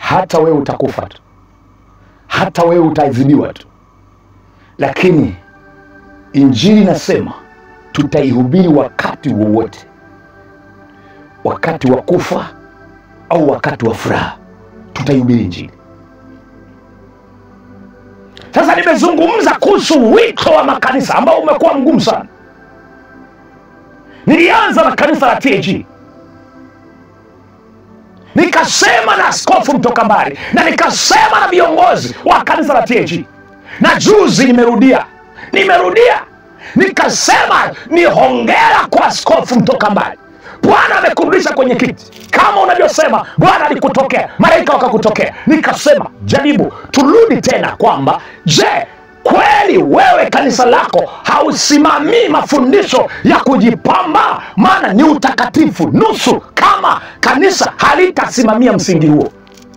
hata wewe utakufa tu, hata wewe utaadhibiwa tu, lakini injili nasema tutaihubiri wakati wowote, wakati wa kufa au wakati wa furaha, tutaihubiri injili. Sasa nimezungumza kuhusu wito wa makanisa ambao umekuwa mgumu sana. Nilianza na kanisa la TAG, nikasema na askofu mtoka mbali, na nikasema na viongozi wa kanisa la TAG, na juzi nimerudia, nimerudia nikasema ni hongera kwa askofu mtoka mbali. Bwana amekurudisha kwenye kiti kama unavyosema. Bwana alikutokea, malaika wakakutokea. Nikasema jaribu, turudi tena kwamba je, kweli wewe kanisa lako hausimamii mafundisho ya kujipamba? Maana ni utakatifu nusu, kama kanisa halitasimamia msingi huo.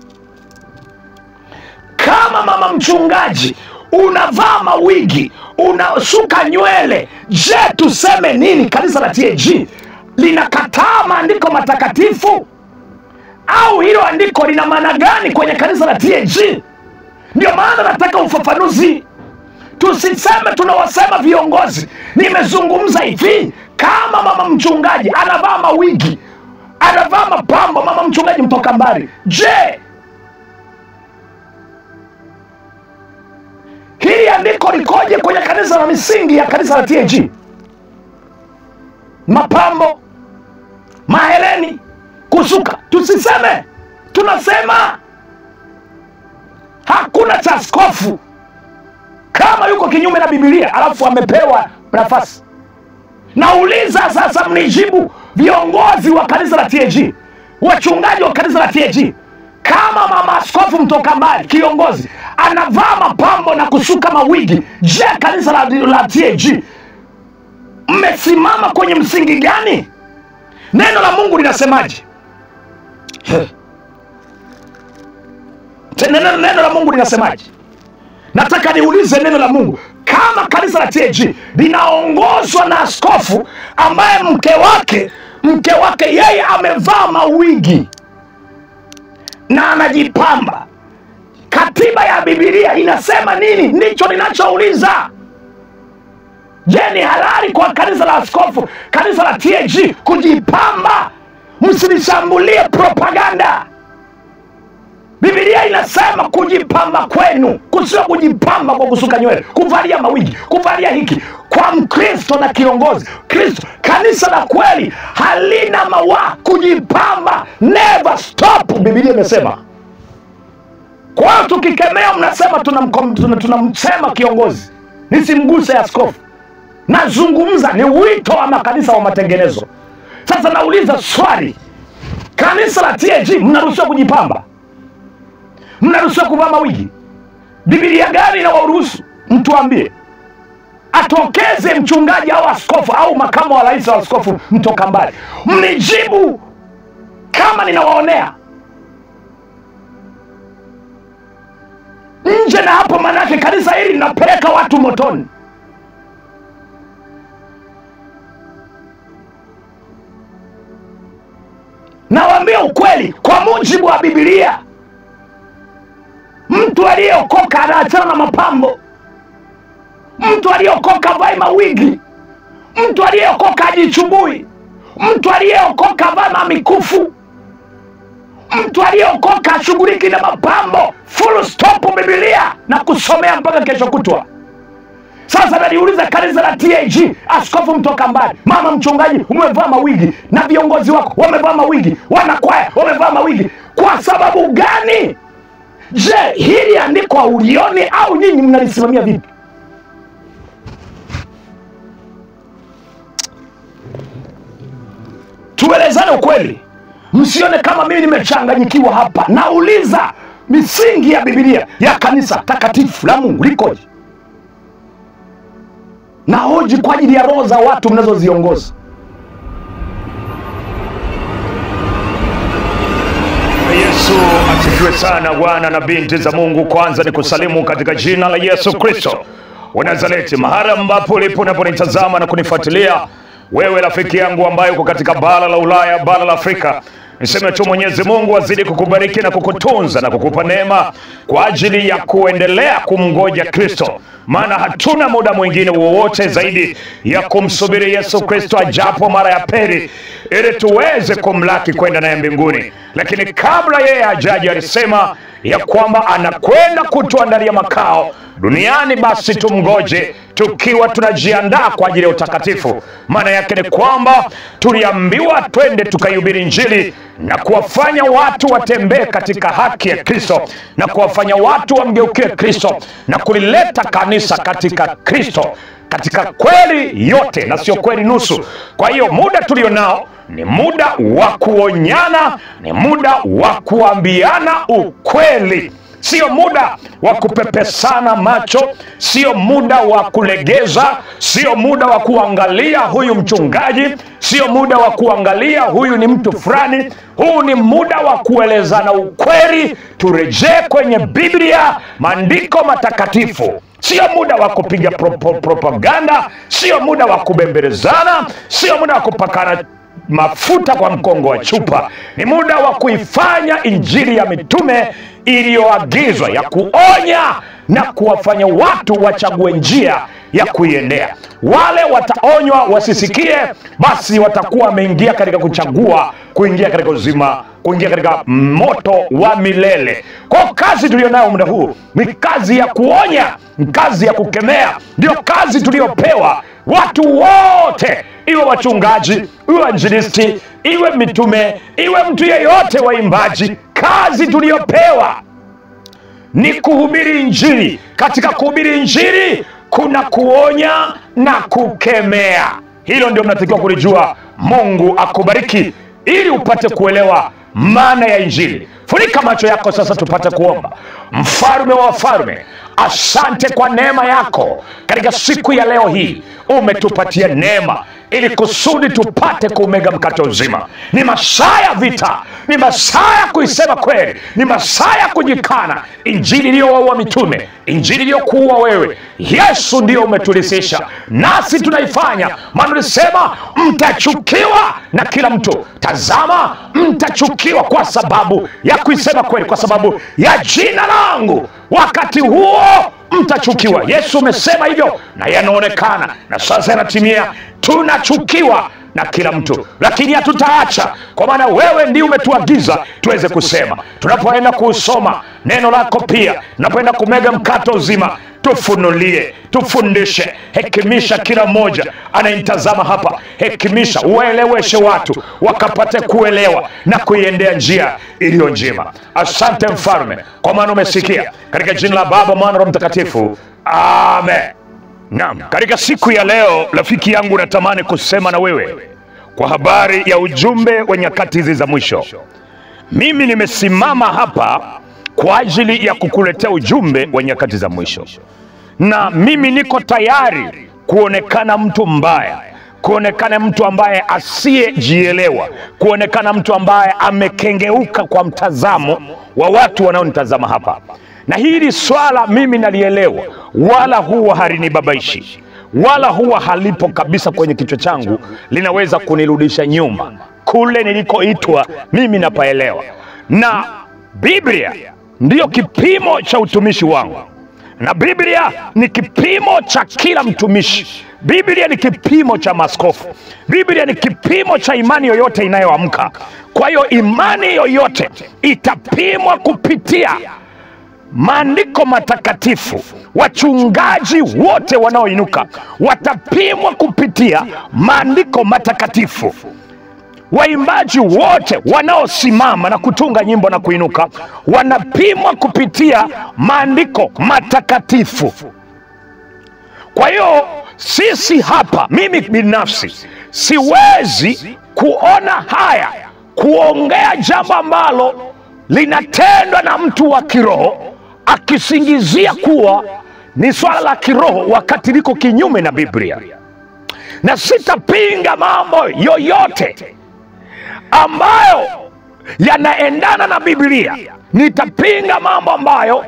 Kama mama mchungaji unavaa mawigi, unasuka nywele, je, tuseme nini? Kanisa la TAG linakataa maandiko matakatifu au hilo andiko lina maana gani kwenye kanisa la TAG? Ndio maana nataka ufafanuzi. Tusiseme tunawasema viongozi. Nimezungumza hivi, kama mama mchungaji anavaa mawigi, anavaa mapambo, mama mchungaji mtoka mbali, je, hili andiko likoje kwenye kanisa la misingi ya kanisa la TAG? Mapambo, maheleni, kusuka, tusiseme, tunasema hakuna cha askofu kama yuko kinyume na Biblia alafu amepewa nafasi. Nauliza sasa, mnijibu viongozi wa kanisa la TAG, wachungaji wa kanisa la TAG, kama mama askofu mtoka mbali kiongozi anavaa mapambo na kusuka mawigi, je, kanisa la, la TAG mmesimama kwenye msingi gani? Neno la Mungu linasemaje? Neno, neno la Mungu linasemaje? Nataka niulize neno la Mungu, kama kanisa la TAG linaongozwa na askofu ambaye mke wake mke wake yeye amevaa mawigi na anajipamba, katiba ya Biblia inasema nini? Ndicho ninachouliza. Je, ni halali kwa kanisa la askofu, kanisa la TAG kujipamba? Msinishambulie propaganda. Biblia inasema kujipamba kwenu kusio kujipamba kwa kusuka nywele, kuvalia mawigi, kuvalia hiki. Kwa Mkristo na kiongozi Kristo, kanisa la kweli halina mawa kujipamba, never stop. Biblia imesema. Kwa hiyo tukikemea, mnasema tunamsema tuna, tuna kiongozi, nisimguse askofu. Nazungumza ni wito wa makanisa wa matengenezo. Sasa nauliza swali, kanisa la TAG mnaruhusiwa kujipamba? mnaruhusiwa kuvaa mawigi? Biblia gani inawaruhusu? Mtuambie, atokeze mchungaji au askofu au makamu wa rais wa askofu mtoka mbali, mnijibu kama ninawaonea nje na hapo. Manake kanisa hili linapeleka watu motoni. Nawaambia ukweli, kwa mujibu wa Biblia Mtu aliyeokoka anaachana na mapambo. Mtu aliyeokoka vai mawigi. Mtu aliyeokoka ajichubui. Mtu aliyeokoka vaa mamikufu. Mtu aliyeokoka ashughuliki na mapambo. Full stop Biblia na kusomea mpaka kesho kutwa. Sasa naliuliza kanisa la TAG, askofu mtoka mbali, mama mchungaji, umevaa mawigi na viongozi wako wamevaa mawigi, wanakwaya wamevaa mawigi, kwa sababu gani? Je, hili andiko haulioni au nyinyi mnalisimamia vipi? Tuelezane ukweli, msione kama mimi nimechanganyikiwa hapa. Nauliza misingi ya Biblia ya kanisa takatifu la Mungu likoje? Na hoji kwa ajili ya roho za watu mnazoziongoza. Yesu asifiwe sana. Bwana na binti za Mungu, kwanza ni kusalimu katika jina la Yesu Kristo wa Nazareti, mahali ambapo ulipo unaponitazama na kunifuatilia wewe, rafiki yangu ambaye uko katika bara la Ulaya, bara la Afrika Niseme tu Mwenyezi Mungu azidi kukubariki na kukutunza na kukupa neema kwa ajili ya kuendelea kumngoja Kristo, maana hatuna muda mwingine wowote zaidi ya kumsubiri Yesu Kristo ajapo mara ya pili, ili tuweze kumlaki kwenda naye mbinguni. Lakini kabla yeye ajaji, alisema ya kwamba anakwenda kutuandalia makao duniani, basi tumgoje tukiwa tunajiandaa kwa ajili ya utakatifu. Maana yake ni kwamba tuliambiwa twende tukaihubiri Injili na kuwafanya watu watembee katika haki ya Kristo na kuwafanya watu wamgeukie Kristo na kulileta kanisa katika Kristo katika kweli yote na sio kweli nusu. Kwa hiyo muda tulio nao ni muda wa kuonyana, ni muda wa kuambiana ukweli sio muda wa kupepesana macho, sio muda wa kulegeza, sio muda wa kuangalia huyu mchungaji, sio muda wa kuangalia huyu ni mtu fulani. Huu ni muda wa kuelezana ukweli. Turejee kwenye Biblia, maandiko matakatifu. Sio muda wa kupiga propo, propaganda, sio muda wa kubembelezana, sio muda wa kupakana mafuta kwa mkongo wa chupa. Ni muda wa kuifanya injili ya mitume iliyoagizwa ya kuonya na kuwafanya watu wachague njia ya kuiendea. Wale wataonywa wasisikie, basi watakuwa wameingia katika kuchagua kuingia katika uzima, kuingia katika moto wa milele. Kwa kazi tuliyonayo muda huu ni kazi ya kuonya, ni kazi ya kukemea, ndio kazi tuliyopewa watu wote, iwe wachungaji, iwe wainjilisti, iwe mitume, iwe mtu yeyote, waimbaji. Kazi tuliyopewa ni kuhubiri Injili. Katika kuhubiri Injili kuna kuonya na kukemea. Hilo ndio mnatakiwa kulijua. Mungu akubariki ili upate kuelewa maana ya Injili. Funika macho yako sasa, tupate kuomba. Mfalme wa wafalme, asante kwa neema yako katika siku ya leo hii. Umetupatia neema ili kusudi tupate kuumega mkate uzima. Ni masaa ya vita, ni masaa ya kuisema kweli, ni masaa ya kujikana. Injili iliyowaua mitume, injili iliyokuua wewe, Yesu ndiyo umetulisisha, nasi tunaifanya. Maana ulisema mtachukiwa na kila mtu. Tazama, mtachukiwa kwa sababu ya kuisema kweli, kwa sababu ya jina langu. Wakati huo mtachukiwa. Yesu umesema hivyo na yanaonekana, na sasa yanatimia. Tunachukiwa na kila mtu, lakini hatutaacha, kwa maana wewe ndiye umetuagiza tuweze kusema. Tunapoenda kusoma neno lako, pia tunapoenda kumega mkate uzima, tufunulie, tufundishe, hekimisha kila mmoja anayenitazama hapa, hekimisha, uwaeleweshe watu wakapate kuelewa na kuiendea njia iliyo njema. Asante Mfalme, kwa maana umesikia. Katika jina la Baba, Mwana, Roho Mtakatifu, amen. Naam, katika siku ya leo rafiki yangu, natamani kusema na wewe kwa habari ya ujumbe wa nyakati hizi za mwisho. Mimi nimesimama hapa kwa ajili ya kukuletea ujumbe wa nyakati za mwisho, na mimi niko tayari kuonekana mtu mbaya, kuonekana mtu ambaye asiyejielewa, kuonekana mtu ambaye amekengeuka kwa mtazamo wa watu wanaonitazama hapa na hili swala mimi nalielewa, wala huwa halinibabaishi, wala huwa halipo kabisa kwenye kichwa changu, linaweza kunirudisha nyuma kule nilikoitwa. Mimi napaelewa, na Biblia ndiyo kipimo cha utumishi wangu, na Biblia ni kipimo cha kila mtumishi. Biblia ni kipimo cha maskofu. Biblia ni kipimo cha imani yoyote inayoamka. Kwa hiyo imani yoyote itapimwa kupitia maandiko matakatifu. Wachungaji wote wanaoinuka watapimwa kupitia maandiko matakatifu. Waimbaji wote wanaosimama na kutunga nyimbo na kuinuka wanapimwa kupitia maandiko matakatifu. Kwa hiyo sisi hapa, mimi binafsi siwezi kuona haya kuongea jambo ambalo linatendwa na mtu wa kiroho akisingizia kuwa ni swala la kiroho wakati liko kinyume na Biblia, na sitapinga mambo yoyote ambayo yanaendana na Biblia. Nitapinga mambo ambayo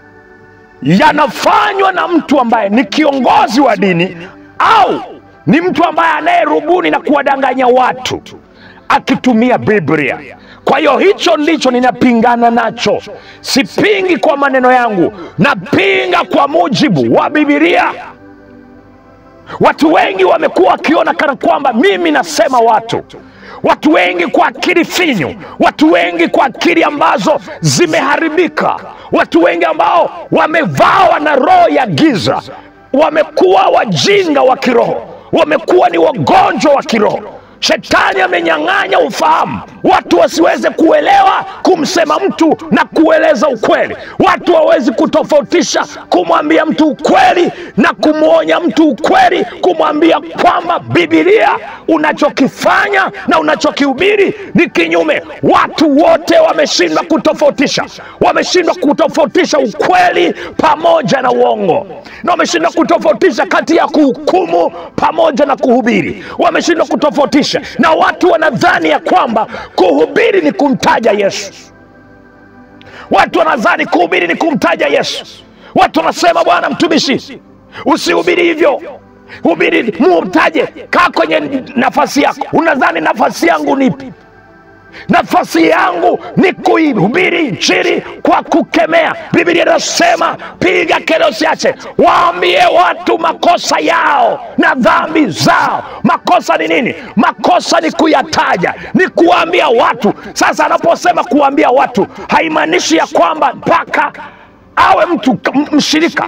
yanafanywa na mtu ambaye ni kiongozi wa dini au ni mtu ambaye anayerubuni na kuwadanganya watu akitumia Biblia. kwa hiyo hicho ndicho ninapingana nacho sipingi kwa maneno yangu napinga kwa mujibu wa bibilia watu wengi wamekuwa wakiona kana kwamba mimi nasema watu watu wengi kwa akili finyu watu wengi kwa akili ambazo zimeharibika watu wengi ambao wamevawa na roho ya giza wamekuwa wajinga wa kiroho wamekuwa ni wagonjwa wa kiroho shetani amenyang'anya ufahamu watu wasiweze kuelewa kumsema mtu na kueleza ukweli watu hawawezi kutofautisha kumwambia mtu ukweli na kumwonya mtu ukweli kumwambia kwamba bibilia unachokifanya na unachokihubiri ni kinyume watu wote wameshindwa kutofautisha wameshindwa kutofautisha ukweli pamoja na uongo na wameshindwa kutofautisha kati ya kuhukumu pamoja na kuhubiri wameshindwa kutofautisha na watu wanadhani ya kwamba kuhubiri ni kumtaja yesu watu wanadhani kuhubiri ni kumtaja yesu watu wanasema bwana mtumishi usihubiri hivyo hubiri mumtaje kaa kwenye nafasi yako unadhani nafasi yangu nipi nafasi yangu ni kuihubiri injili kwa kukemea biblia inasema piga kelele usiache waambie watu makosa yao na dhambi zao makosa ni nini makosa ni kuyataja ni kuwaambia watu sasa anaposema kuwaambia watu haimaanishi ya kwamba mpaka awe mtu m- mshirika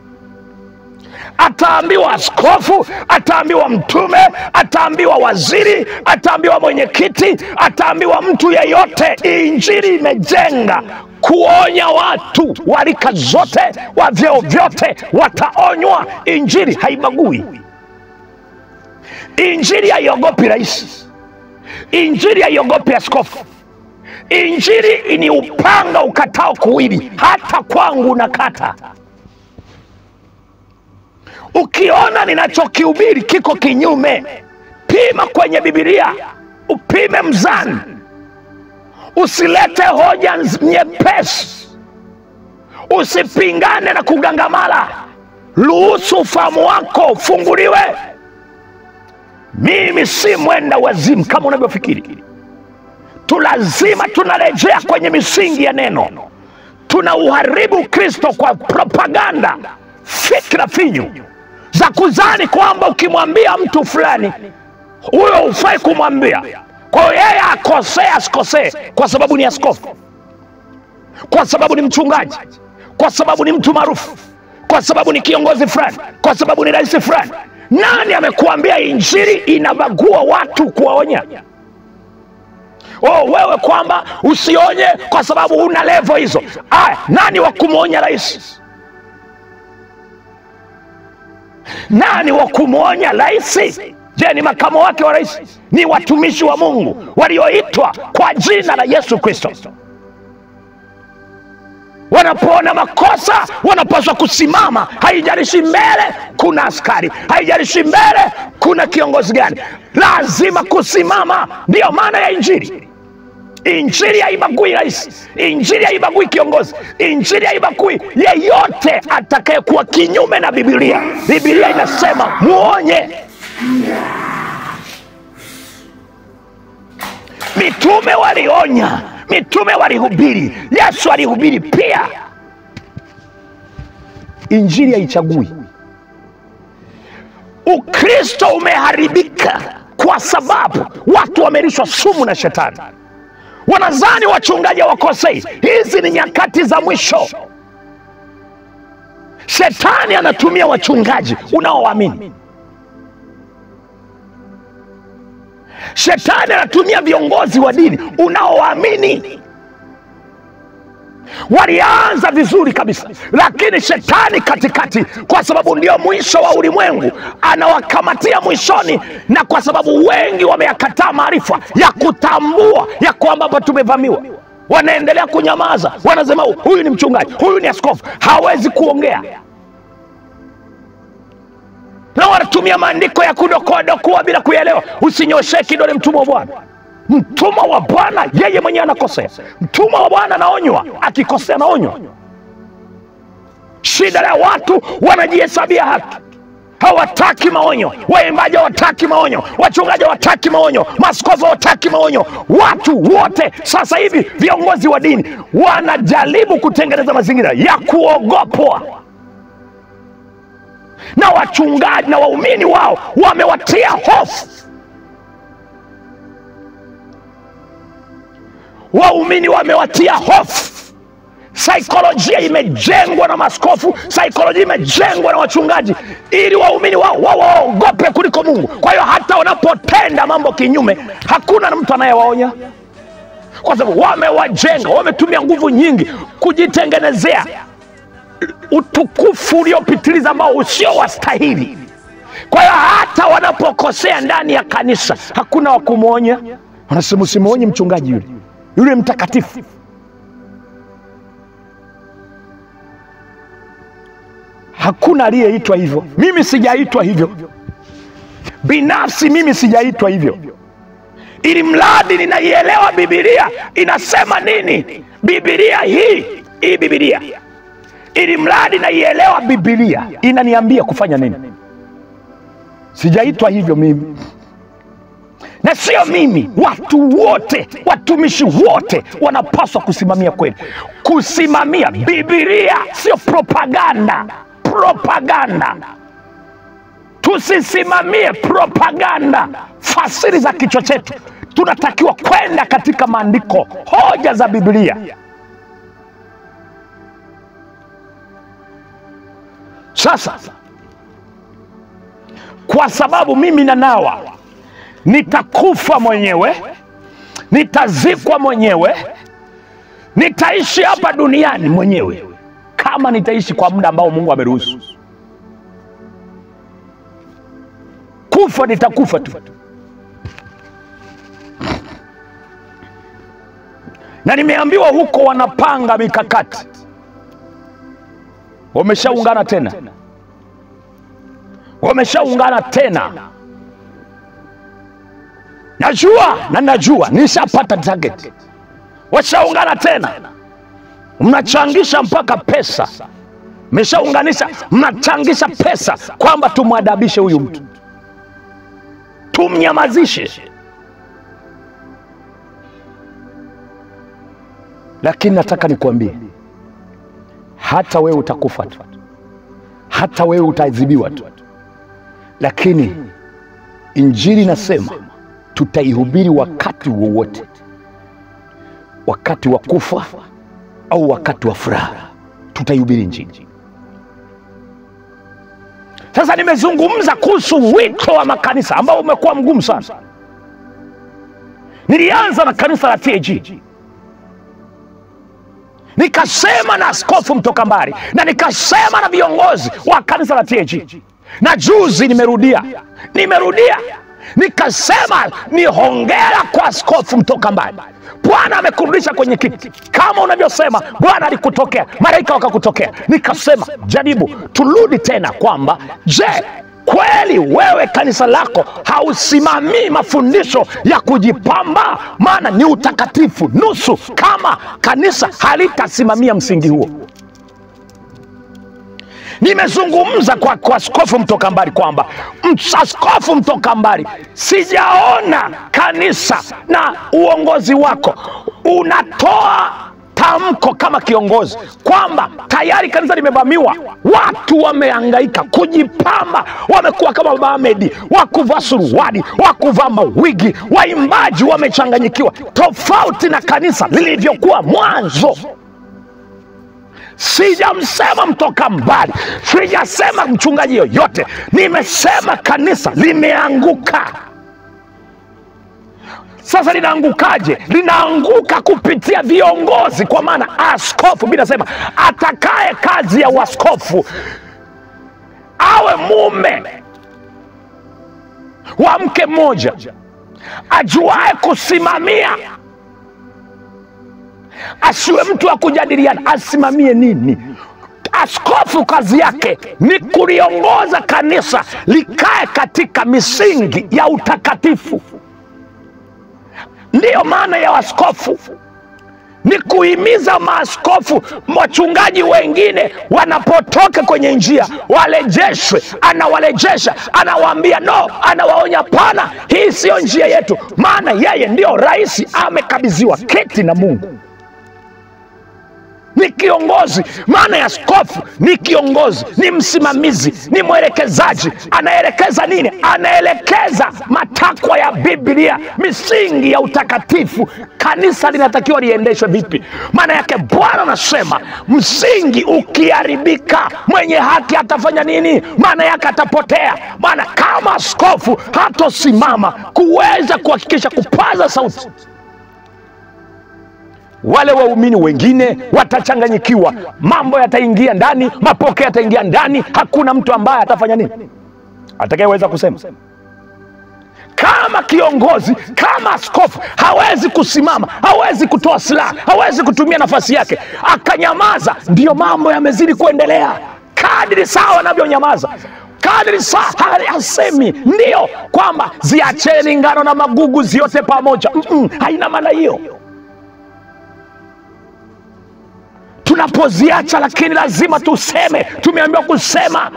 ataambiwa askofu ataambiwa mtume ataambiwa waziri ataambiwa mwenyekiti ataambiwa mtu yeyote injili imejenga kuonya watu wa rika zote wa vyeo vyote wataonywa injili haibagui injili haiogopi rais injili haiogopi askofu injili ni upanga ukatao kuwili hata kwangu nakata ukiona ninachokihubiri kiko kinyume pima kwenye bibilia upime mzani usilete hoja nz- nyepesi usipingane na kugangamala ruhusu ufahamu wako ufunguliwe mimi si mwenda wazimu kama unavyofikiri tu lazima tunarejea kwenye misingi ya neno tuna uharibu kristo kwa propaganda fikra finyu za kuzani kwamba ukimwambia mtu fulani huyo hufai kumwambia kwa hiyo yeye akosee asikosee kwa sababu ni askofu kwa sababu ni mchungaji kwa sababu ni mtu maarufu kwa sababu ni kiongozi fulani kwa sababu ni rais fulani nani amekuambia injili inabagua watu kuwaonya oh, wewe kwamba usionye kwa sababu una levo hizo aya nani wa kumwonya rais nani wa kumwonya rais je ni makamo wake wa rais ni watumishi wa mungu walioitwa kwa jina la yesu kristo wanapoona makosa wanapaswa kusimama haijalishi mbele kuna askari haijalishi mbele kuna kiongozi gani lazima kusimama ndiyo maana ya injili injili haibagui rais injili haibagui kiongozi injili haibagui yeyote atakayekuwa kinyume na bibilia bibilia inasema muonye mitume walionya mitume walihubiri yesu alihubiri pia injili haichagui ukristo umeharibika kwa sababu watu wamelishwa sumu na shetani wanazani wachungaji hawakosei hizi ni nyakati za mwisho shetani anatumia wachungaji unaowaamini shetani anatumia viongozi wa dini unaowaamini walianza vizuri kabisa lakini shetani katikati kwa sababu ndio mwisho wa ulimwengu anawakamatia mwishoni na kwa sababu wengi wameyakataa maarifa ya kutambua ya kwamba hapa tumevamiwa wanaendelea kunyamaza wanasema huyu ni mchungaji huyu ni askofu hawezi kuongea na wanatumia maandiko ya kudokoadokoa bila kuyaelewa usinyoshee kidole mtumwa wa bwana mtumwa wa bwana yeye mwenyewe anakosea mtumwa wa bwana anaonywa akikosea anaonywa shida ya watu wanajihesabia haki hawataki maonyo, waimbaji hawataki maonyo, wachungaji hawataki maonyo, maaskofu hawataki maonyo. Watu wote sasa hivi, viongozi wa dini wanajaribu kutengeneza mazingira ya kuogopwa, na wachungaji na waumini wao wamewatia hofu. Waumini wamewatia hofu. Saikolojia imejengwa na maskofu, saikolojia imejengwa na wachungaji, ili waumini wao wawaogope kuliko Mungu. Kwa hiyo hata wanapotenda mambo kinyume, hakuna mtu anayewaonya, kwa sababu wamewajenga, wametumia nguvu nyingi kujitengenezea utukufu uliopitiliza ambao usio wastahili. Kwa hiyo hata wanapokosea ndani ya kanisa, hakuna wa kumwonya. Wanasema usimwonye mchungaji yule, yule mtakatifu Hakuna aliyeitwa hivyo. Mimi sijaitwa hivyo binafsi, mimi sijaitwa hivyo, ili mradi ninaielewa Bibilia inasema nini. Bibilia hii hii Bibilia, ili mradi naielewa Bibilia inaniambia kufanya nini. Sijaitwa hivyo mimi, na sio mimi. Watu wote, watumishi wote wanapaswa kusimamia kweli, kusimamia Bibilia, sio propaganda propaganda. Tusisimamie propaganda, fasiri za kichwa chetu. Tunatakiwa kwenda katika maandiko, hoja za Biblia. Sasa kwa sababu mimi na nawa nitakufa mwenyewe, nitazikwa mwenyewe, nitaishi hapa duniani mwenyewe kama nitaishi kwa muda ambao Mungu ameruhusu. Kufa nitakufa tu, na nimeambiwa huko wanapanga mikakati, wameshaungana tena, wameshaungana tena. Najua na najua nishapata target, washaungana tena mnachangisha mpaka pesa, mmeshaunganisha, mnachangisha pesa kwamba tumwadabishe huyu mtu, tumnyamazishe. Lakini nataka nikuambie, hata wewe utakufa tu, hata wewe utaadhibiwa tu, lakini Injili inasema tutaihubiri wakati wowote, wakati wa kufa au wakati wa furaha tutaihubiri Injili. Sasa nimezungumza kuhusu wito wa makanisa ambao umekuwa mgumu sana. Nilianza na kanisa la TAG, nikasema na askofu mtoka mbali, na nikasema na viongozi wa kanisa la TAG, na juzi nimerudia, nimerudia nikasema ni hongera kwa askofu mtoka mbali. Bwana amekurudisha kwenye kiti kama unavyosema, Bwana alikutokea, malaika wakakutokea. Nikasema jaribu turudi tena kwamba je, kweli wewe kanisa lako hausimamii mafundisho ya kujipamba? Maana ni utakatifu nusu, kama kanisa halitasimamia msingi huo. Nimezungumza kwa, kwa askofu mtoka mbali kwamba askofu mtoka mbali, sijaona kanisa na uongozi wako unatoa tamko kama kiongozi kwamba tayari kanisa limevamiwa, watu wamehangaika kujipamba, wamekuwa kama Baba Ahmed, wakuvaa suruali, wakuvaa mawigi, waimbaji wamechanganyikiwa, tofauti na kanisa lilivyokuwa mwanzo. Sijamsema mtoka mbali, sijasema mchungaji yoyote, nimesema kanisa limeanguka. Sasa linaangukaje? Linaanguka kupitia viongozi, kwa maana askofu. Biblia inasema atakaye kazi ya uaskofu awe mume wa mke mmoja, ajuaye kusimamia asiwe mtu wa kujadiliana. Asimamie nini? Askofu kazi yake ni kuliongoza kanisa likae katika misingi ya utakatifu. Ndiyo maana ya askofu ni kuhimiza maaskofu, wachungaji wengine wanapotoka kwenye njia warejeshwe. Anawarejesha, anawaambia no, anawaonya pana, hii siyo njia yetu, maana yeye ndio rais, amekabidhiwa kiti na Mungu ni kiongozi. Maana ya askofu ni kiongozi, ni msimamizi, ni mwelekezaji. Anaelekeza nini? Anaelekeza matakwa ya Biblia, misingi ya utakatifu. Kanisa linatakiwa liendeshwe vipi? Maana yake Bwana anasema msingi ukiharibika, mwenye haki atafanya nini? Maana yake atapotea. Maana kama askofu hatosimama kuweza kuhakikisha kupaza sauti wale waumini wengine watachanganyikiwa, mambo yataingia ndani, mapokeo yataingia ndani, hakuna mtu ambaye atafanya nini, atakayeweza kusema. Kama kiongozi, kama askofu hawezi kusimama, hawezi kutoa silaha, hawezi kutumia nafasi yake, akanyamaza, ndiyo mambo yamezidi kuendelea. Kadri saa wanavyonyamaza kadri saa hasemi ndiyo kwamba ziacheni ngano na magugu ziote pamoja. Mm -mm, haina maana hiyo. tunapoziacha lakini lazima tuseme, tumeambiwa kusema.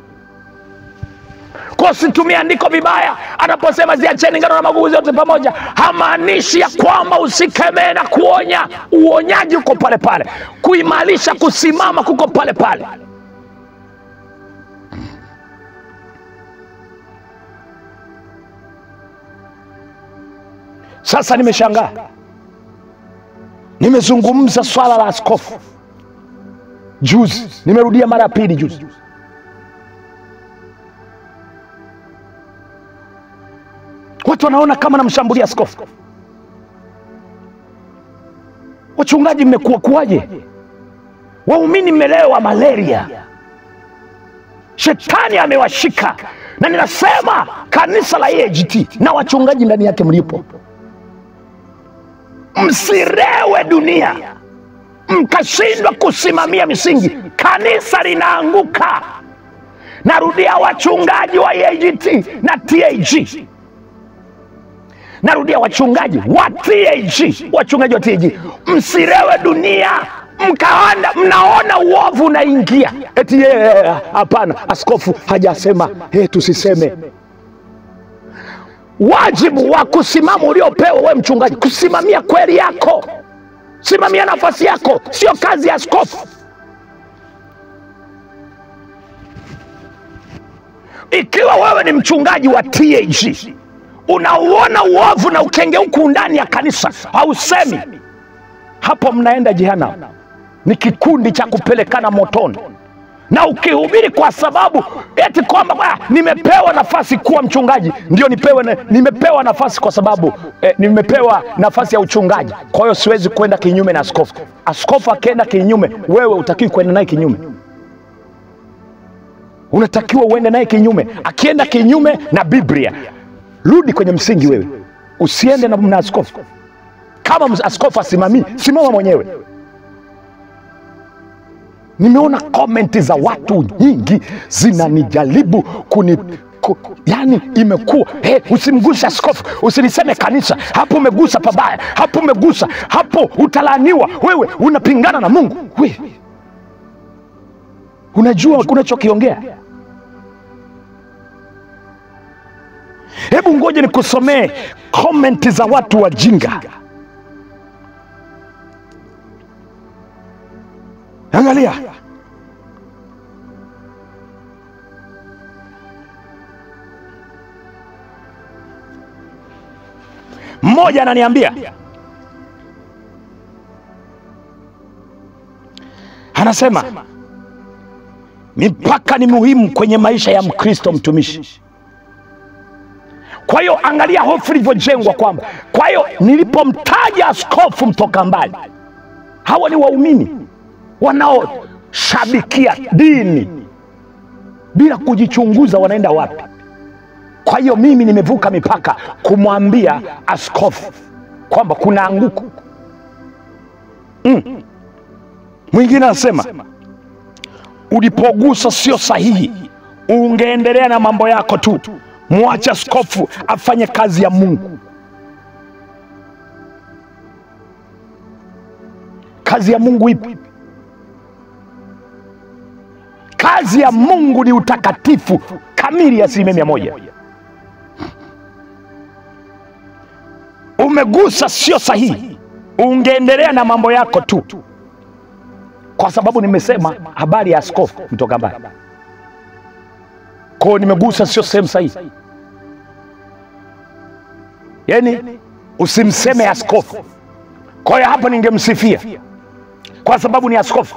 Kwa situmia andiko vibaya. Anaposema ziacheni ngano na magugu zote pamoja, hamaanishi ya kwamba usikemee na kuonya. Uonyaji uko pale pale, kuimarisha kusimama kuko pale pale. Sasa nimeshangaa, nimezungumza swala la askofu juzi, nimerudia mara ya pili juzi. Watu wanaona kama namshambulia askofu. Wachungaji mmekuwa kuwaje? Waumini mmelewa malaria, shetani amewashika, na ninasema kanisa la EAGT na wachungaji ndani yake mlipo, msirewe dunia mkashindwa kusimamia misingi, kanisa linaanguka. Narudia, wachungaji wa EAGT na TAG, narudia, wachungaji wa TAG, wachungaji wa TAG, msirewe dunia mkaanda mnaona uovu unaingia, eti yeye hapana, askofu hajasema, hey, tusiseme. Wajibu wa kusimama uliopewa we mchungaji, kusimamia kweli yako simamia nafasi yako, sio kazi ya askofu. Ikiwa wewe ni mchungaji wa TAG unauona uovu na ukengeuku ndani ya kanisa, hausemi, hapo mnaenda jehanamu. Ni kikundi cha kupelekana motoni. Na ukihubiri kwa sababu eti kwamba nimepewa nafasi kuwa mchungaji, ndio nipewe na, nimepewa nafasi kwa sababu eh, nimepewa nafasi ya uchungaji, kwa hiyo siwezi kwenda kinyume na askofu. Askofu akienda kinyume, wewe utakiwi kwenda naye kinyume, unatakiwa uende naye kinyume. Akienda kinyume na Biblia, rudi kwenye msingi wewe, usiende na, na askofu. Kama askofu asimamii, simama mwenyewe. Nimeona komenti za watu nyingi zinanijaribu kuni ku, yani imekuwa hey, usimgushe askofu, usiliseme kanisa, hapo umegusa pabaya, hapo umegusa hapo, utalaaniwa wewe, unapingana na Mungu. We, unajua unachokiongea? Hebu ngoja nikusomee komenti za watu wajinga. Angalia, mmoja ananiambia, anasema mipaka ni muhimu kwenye maisha ya Mkristo mtumishi. Kwa hiyo angalia hofu ilivyojengwa kwamba, kwa hiyo nilipomtaja askofu mtoka mbali, hawa ni waumini wanaoshabikia dini bila kujichunguza wanaenda wapi. Kwa hiyo mimi nimevuka mipaka kumwambia askofu kwamba kuna anguko mm. Mwingine anasema ulipogusa sio sahihi, ungeendelea na mambo yako tu, mwache askofu afanye kazi ya Mungu. kazi ya mungu ipi kazi ya mungu ni utakatifu kamili ya asilimia mia moja umegusa sio sahihi ungeendelea na mambo yako tu kwa sababu nimesema habari ya askofu mtoka mbali kwao nimegusa sio sehemu sahihi yani usimseme askofu kwa hiyo hapa ningemsifia kwa sababu ni askofu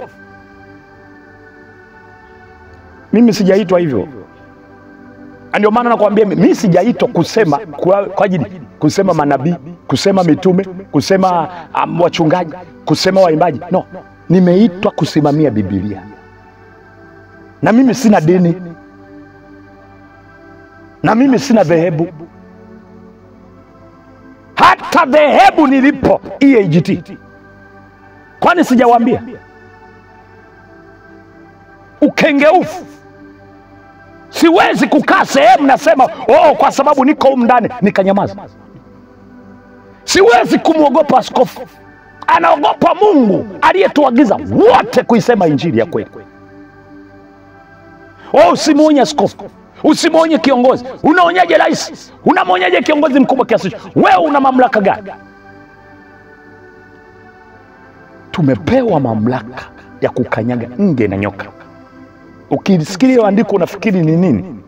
mimi sijaitwa hivyo Na ndio maana nakwambia mi sijaitwa kusema kwa, kwa ajili kusema manabii kusema mitume kusema um, wachungaji kusema waimbaji no nimeitwa kusimamia bibilia na mimi sina dini na mimi sina dhehebu hata dhehebu nilipo eagt kwani sijawaambia ukengeufu siwezi kukaa sehemu nasema oh, kwa sababu niko humu ndani nikanyamaza siwezi kumwogopa askofu anaogopa mungu aliyetuagiza wote kuisema injili ya kweli oh, usimwonye askofu usimwonye kiongozi unaonyaje rais unamwonyaje kiongozi mkubwa kiasi hicho wewe una mamlaka gani tumepewa mamlaka ya kukanyaga nge na nyoka ukisikia hiyo andiko unafikiri ni nini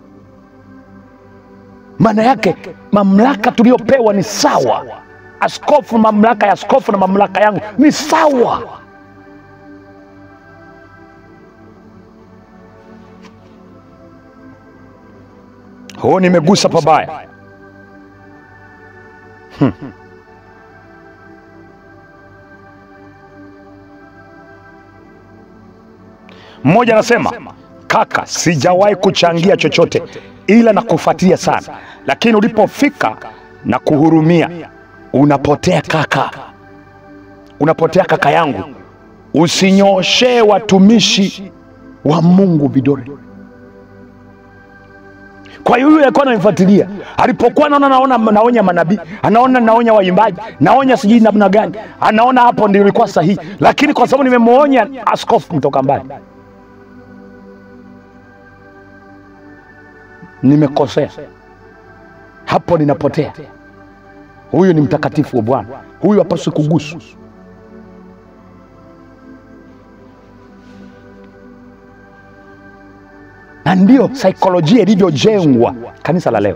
maana yake mamlaka tuliyopewa ni sawa askofu mamlaka ya askofu na mamlaka yangu ni sawa huo nimegusa pabaya Hmm. mmoja anasema kaka sijawahi kuchangia chochote ila na kufuatia sana lakini ulipofika na kuhurumia unapotea kaka unapotea kaka yangu usinyooshee watumishi wa mungu vidole kwa hiyo huyu alikuwa ananifuatilia alipokuwa anaona naona naonya manabii anaona naonya waimbaji naonya sijui namna gani anaona hapo ndio ilikuwa sahihi lakini kwa sababu nimemwonya askofu kutoka mbali nimekosea hapo ninapotea huyu ni mtakatifu wa bwana huyu hapaswi kuguswa na ndio saikolojia ilivyojengwa kanisa la leo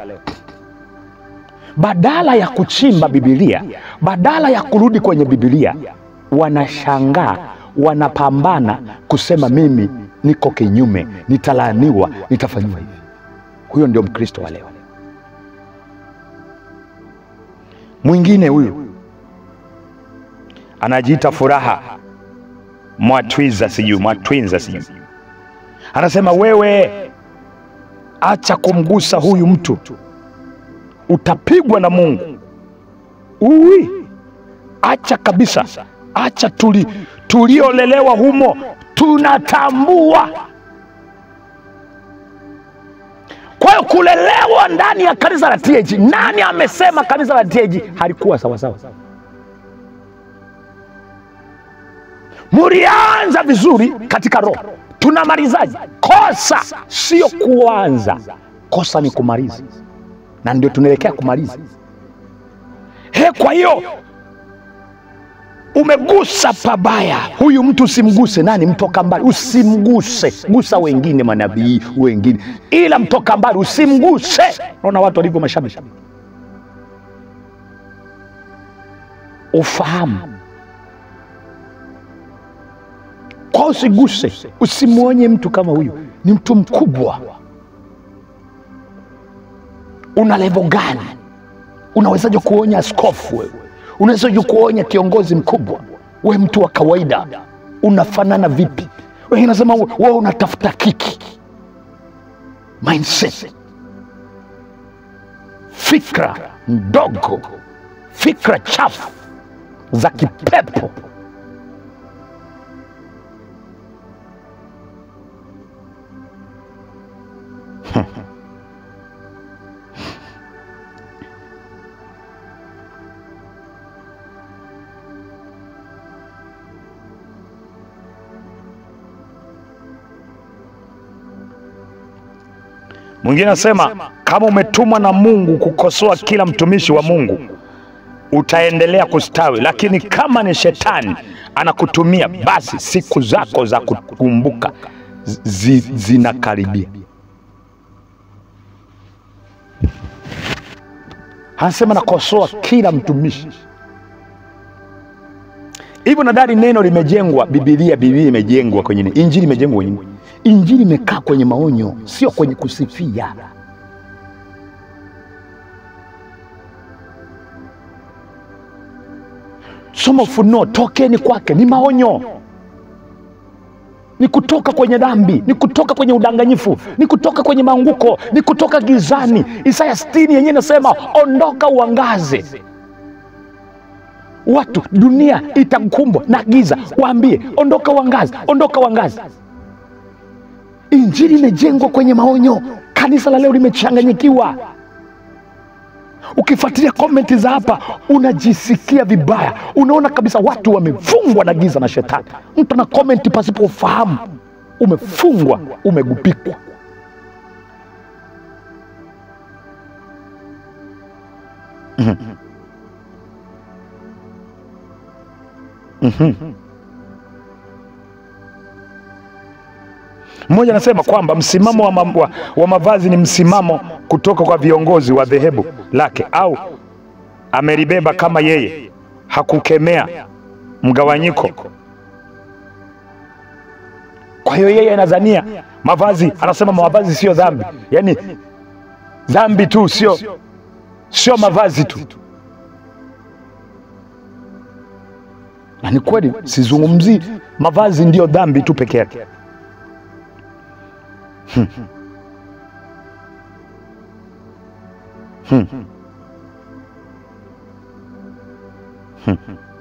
badala ya kuchimba bibilia badala ya kurudi kwenye bibilia wanashangaa wanapambana kusema mimi niko kinyume nitalaaniwa nitafanyiwa hivi huyo ndio mkristo wa leo mwingine huyu anajiita furaha mwatwiza sijui mwatwinza sijui anasema wewe acha kumgusa huyu mtu utapigwa na mungu uwi acha kabisa acha tuli tuliolelewa humo tunatambua kwa hiyo kulelewa ndani ya kanisa la tg nani amesema kanisa la tg halikuwa sawasawa mlianza vizuri katika roho tunamalizaji kosa sio kuanza kosa ni kumaliza na ndio tunaelekea kumaliza he kwa hiyo umegusa pabaya huyu mtu usimguse nani mtoka mbali usimguse gusa wengine manabii wengine ila mtoka mbali usimguse naona watu walivyo mashabiki ufahamu kwa usiguse usimwonye mtu kama huyu ni mtu mkubwa una levo gani unawezaje kuonya askofu wewe unawezaje kuonya kiongozi mkubwa we mtu wa kawaida unafanana vipi wengine nasema wewe unatafuta kiki mindset fikra ndogo fikra chafu za kipepo Mwingine anasema kama umetumwa na Mungu kukosoa kila mtumishi wa Mungu utaendelea kustawi, lakini kama ni shetani anakutumia, basi siku zako za kukumbuka zi, zinakaribia. Anasema nakosoa kila mtumishi hivyo. Nadhani neno limejengwa, Bibilia, Biblia imejengwa kwenye nini? Injili imejengwa kwenye nini? Injili imekaa kwenye maonyo, sio kwenye kusifia. Soma Ufunuo, tokeni kwake, ni maonyo, ni kutoka kwenye dhambi, ni kutoka kwenye udanganyifu, ni kutoka kwenye maanguko, ni kutoka gizani. Isaya sitini yenyewe inasema ondoka uangaze. Watu, dunia itakumbwa na giza, waambie ondoka uangaze, ondoka uangaze. Injili imejengwa kwenye maonyo. Kanisa la leo limechanganyikiwa. Ukifuatilia komenti za hapa unajisikia vibaya, unaona kabisa watu wamefungwa na giza na shetani. Mtu ana komenti pasipo ufahamu, umefungwa, umegupikwa. Mhm. Mhm. Mmoja anasema kwamba msimamo wa, ma wa, wa mavazi ni msimamo kutoka kwa viongozi wa dhehebu lake, au amelibeba kama yeye hakukemea mgawanyiko. Kwa hiyo yeye anadhania mavazi, anasema mavazi sio dhambi, yaani dhambi tu sio sio mavazi tu. Na ni kweli, sizungumzii mavazi ndiyo dhambi tu peke yake. Hmm. Hmm. Hmm.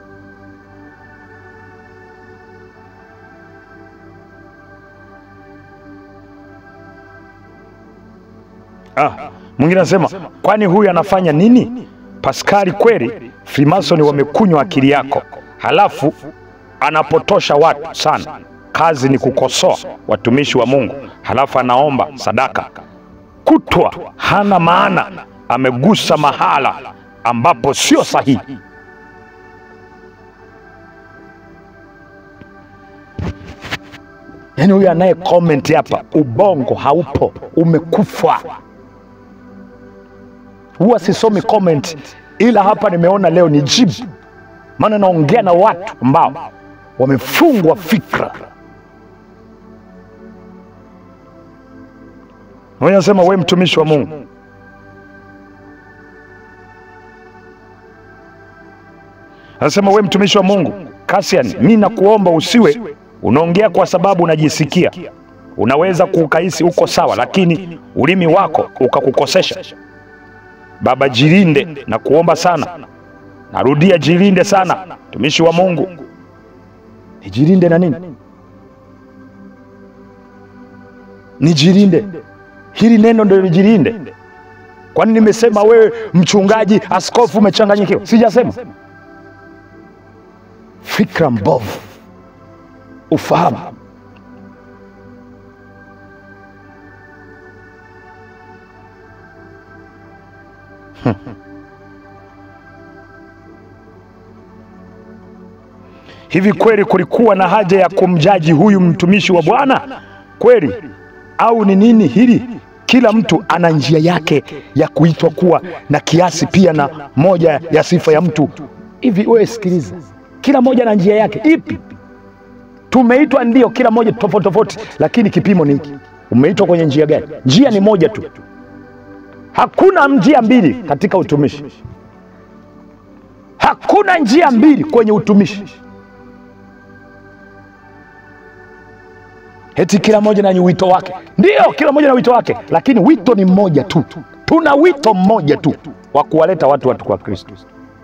Ah, mwingine anasema kwani huyu anafanya nini? Paskari, kweli Freemason wamekunywa akili yako, halafu anapotosha watu sana. Kazi ni kukosoa watumishi wa Mungu, halafu anaomba sadaka kutwa, hana maana, amegusa mahala ambapo sio sahihi. Yaani huyu anaye comment hapa, ubongo haupo, umekufa. Huwa sisomi comment, ila hapa nimeona leo ni jibu, maana naongea na watu ambao wamefungwa fikra. Mmoja anasema we mtumishi wa Mungu, anasema we mtumishi wa Mungu Kasian, mi nakuomba usiwe unaongea kwa sababu unajisikia. Unaweza kuukahisi uko sawa, lakini ulimi wako ukakukosesha. Baba, jilinde na kuomba sana, narudia, jilinde sana, mtumishi wa Mungu. Nijilinde na nini? Nijilinde hili neno ndio lijilinde. Kwani nimesema wewe mchungaji, askofu umechanganyikiwa? Sijasema. Fikra mbovu, ufahamu. Hivi kweli kulikuwa na haja ya kumjaji huyu mtumishi wa Bwana kweli, au ni nini hili? Kila mtu ana njia yake ya kuitwa kuwa na kiasi pia na moja ya sifa ya mtu. Hivi wewe sikiliza, kila mmoja na njia yake ipi? Tumeitwa ndio, kila mmoja tofauti tofauti, lakini kipimo ni hiki. Umeitwa kwenye njia gani? Njia ni moja tu, hakuna njia mbili katika utumishi. Hakuna njia mbili kwenye utumishi. Eti kila mmoja na wito wake. Ndio, kila mmoja na wito wake, lakini wito ni mmoja tu. Tuna wito mmoja tu wa kuwaleta watu watu kwa Kristo.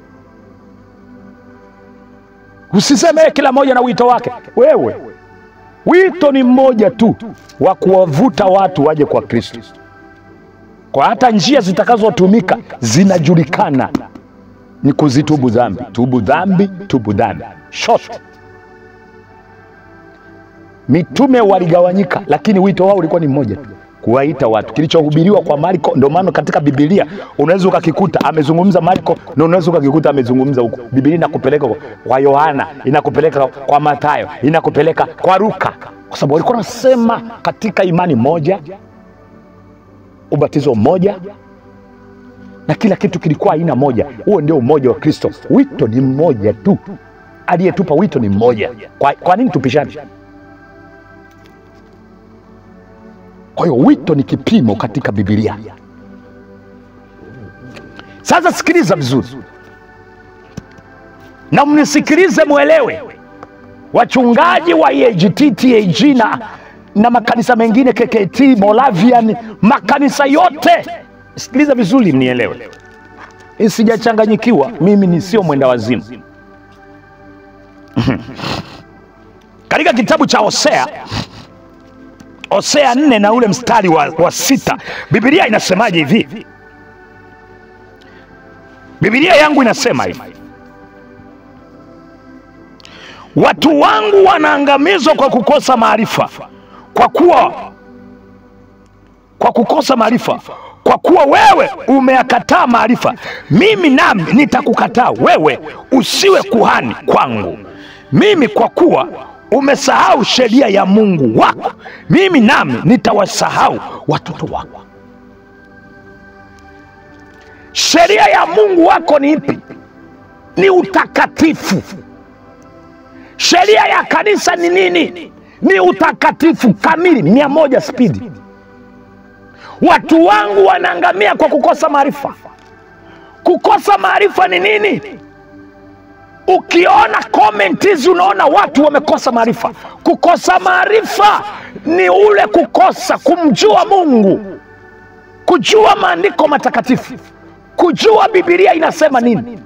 Usiseme "Eh, kila mmoja na wito wake. Wewe, wito ni mmoja tu wa kuwavuta watu waje kwa Kristo, kwa hata njia zitakazotumika zinajulikana, ni kuzitubu dhambi, tubu dhambi, tubu dhambi, short Mitume waligawanyika, lakini wito wao ulikuwa ni mmoja tu, kuwaita watu. Kilichohubiriwa kwa Marko, ndio maana katika Biblia unaweza ukakikuta amezungumza Marko na unaweza ukakikuta amezungumza huko. Biblia inakupeleka kwa Yohana, inakupeleka kwa Mathayo, inakupeleka kwa Luka, kwa sababu walikuwa wanasema katika imani moja, ubatizo mmoja na kila kitu kilikuwa aina moja. Huo ndio umoja wa Kristo. Wito ni mmoja tu, aliyetupa wito ni mmoja. Kwa, kwa nini tupishane? Kwa hiyo wito ni kipimo katika Biblia. Sasa sikiliza vizuri na mnisikilize, mwelewe, wachungaji wa EAGT, TAG na, na makanisa mengine KKT, Moravian, makanisa yote, sikiliza vizuri, mnielewe, sijachanganyikiwa. Mimi ni sio mwenda wazimu. katika kitabu cha Hosea Hosea nne na ule mstari wa, wa sita Biblia inasemaje hivi? Biblia yangu inasema hivi, watu wangu wanaangamizwa kwa kukosa maarifa, kwa kuwa kwa kukosa maarifa, kwa kuwa wewe umeyakataa maarifa, mimi nami nitakukataa wewe, usiwe kuhani kwangu. Mimi kwa kuwa umesahau sheria ya Mungu wako, mimi nami nitawasahau watoto wako. Sheria ya Mungu wako ni ipi? Ni utakatifu. Sheria ya kanisa ni nini? Ni utakatifu kamili, mia moja spidi. Watu wangu wanaangamia kwa kukosa maarifa. Kukosa maarifa ni nini? Ukiona comment hizi unaona watu wamekosa maarifa. Kukosa maarifa ni ule kukosa kumjua Mungu, kujua maandiko matakatifu, kujua Biblia inasema nini,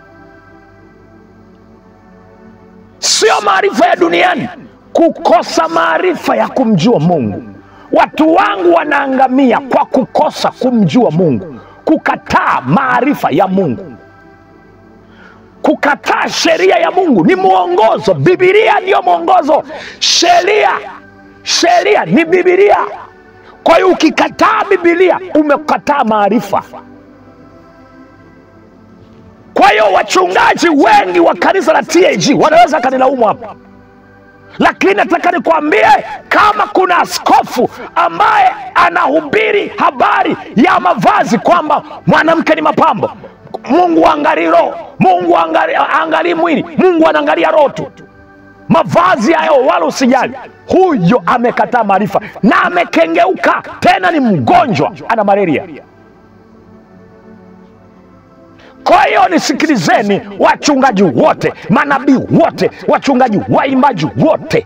sio maarifa ya duniani. Kukosa maarifa ya kumjua Mungu. Watu wangu wanaangamia kwa kukosa kumjua Mungu, kukataa maarifa ya Mungu kukataa sheria ya Mungu ni mwongozo. Biblia ndiyo mwongozo, sheria sheria ni Biblia. Kwa hiyo ukikataa Biblia umekataa maarifa. Kwa hiyo wachungaji wengi wa kanisa la TAG wanaweza kanilaumu hapa, lakini nataka nikwambie, kama kuna askofu ambaye anahubiri habari ya mavazi kwamba mwanamke ni mapambo Mungu angalii roho, Mungu angalii mwili, Mungu anaangalia roho tu. Mavazi hayo wala usijali. Huyo amekataa maarifa na amekengeuka, tena ni mgonjwa, ana malaria. Kwa hiyo nisikilizeni, wachungaji wote, manabii wote, wachungaji, waimbaji wote,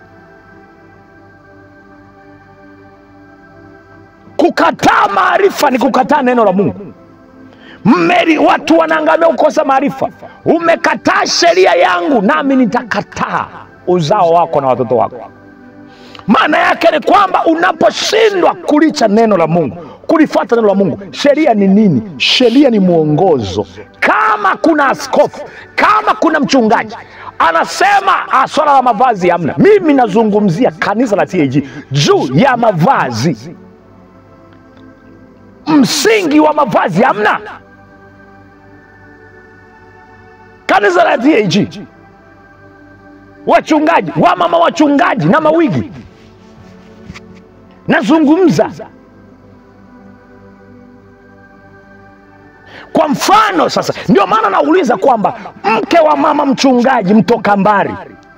kukataa maarifa ni kukataa neno la Mungu. Mmeri, watu wanaangamia kukosa maarifa. Umekataa sheria yangu, nami nitakataa uzao wako na watoto wako. Maana yake ni kwamba unaposhindwa kulicha neno la Mungu, kulifuata neno la Mungu, sheria ni nini? Sheria ni mwongozo. Kama kuna askofu, kama kuna mchungaji anasema swala la mavazi hamna, mimi nazungumzia kanisa la TAG juu ya mavazi. Msingi wa mavazi hamna kanisa la TAG, wachungaji wamama, wachungaji na mawigi, nazungumza kwa mfano. Sasa ndio maana nauliza kwamba mke wa mama mchungaji mtoka mbari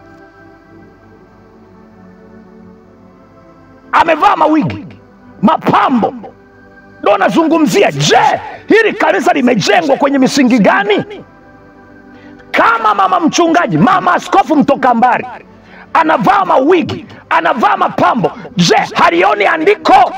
amevaa mawigi, mapambo, ndo nazungumzia. Je, hili kanisa limejengwa kwenye misingi gani? Kama mama mchungaji, mama askofu mtoka mbari anavaa mawigi, anavaa mapambo, je, halioni andiko?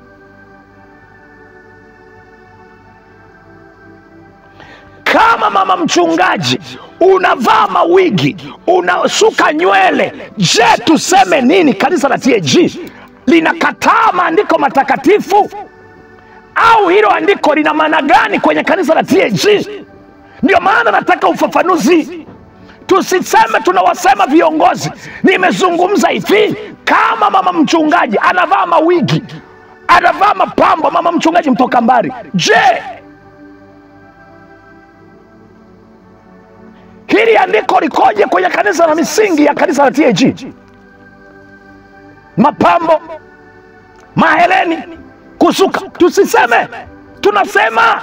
Kama mama mchungaji unavaa mawigi, unasuka nywele, je, tuseme nini? Kanisa la TAG linakataa maandiko matakatifu au hilo andiko lina maana gani kwenye kanisa la TAG? Ndio maana nataka ufafanuzi, tusiseme tunawasema viongozi. Nimezungumza hivi, kama mama mchungaji anavaa mawigi, anavaa mapambo mama mchungaji mtoka mbali je hili andiko likoje kwenye kanisa la misingi ya kanisa la tag mapambo maheleni kusuka tusiseme tunasema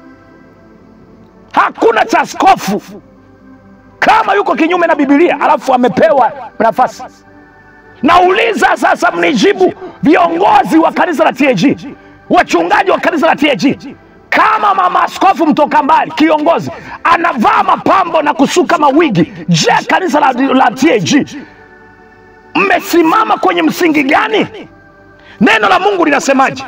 hakuna cha askofu kama yuko kinyume na bibilia alafu amepewa nafasi nauliza sasa mnijibu viongozi wa kanisa la tag wachungaji wa kanisa la tag kama mama askofu mtoka mbali kiongozi anavaa mapambo na kusuka mawigi je kanisa la, la tag mmesimama kwenye msingi gani neno la mungu linasemaje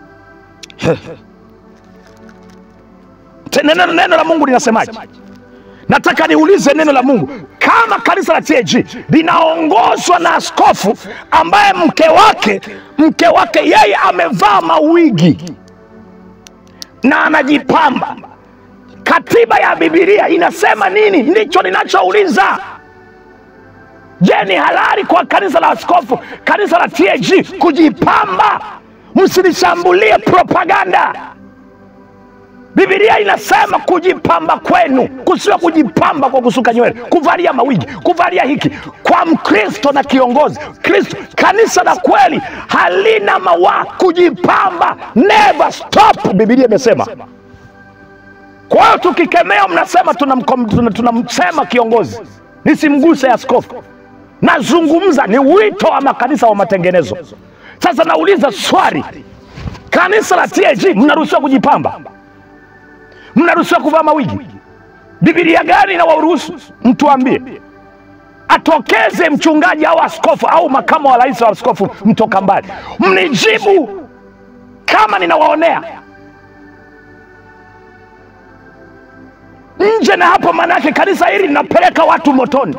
Te- neno, neno la mungu linasemaje nataka niulize neno la mungu kama kanisa la tag linaongozwa na askofu ambaye mke wake mke wake yeye amevaa mawigi na anajipamba katiba ya bibilia inasema nini ndicho ninachouliza je ni halali kwa kanisa la askofu kanisa la tag kujipamba msilishambulie propaganda bibilia inasema kujipamba kwenu kusiwa kujipamba kwa kusuka nywele kuvalia mawigi kuvalia hiki kwa mkristo na kiongozi kristo kanisa la kweli halina mawa kujipamba never stop bibilia imesema kwa hiyo tukikemea mnasema tunamsema tuna, tuna tunamsema kiongozi nisimguse askofu nazungumza ni wito wa makanisa wa matengenezo sasa nauliza swali kanisa la tag mnaruhusiwa kujipamba mnaruhusiwa kuvaa mawigi bibilia gani na waruhusu mtuambie atokeze mchungaji au askofu au makamu wa rais wa askofu mtoka mbali mnijibu kama ninawaonea nje na hapo maanaake kanisa hili linapeleka watu motoni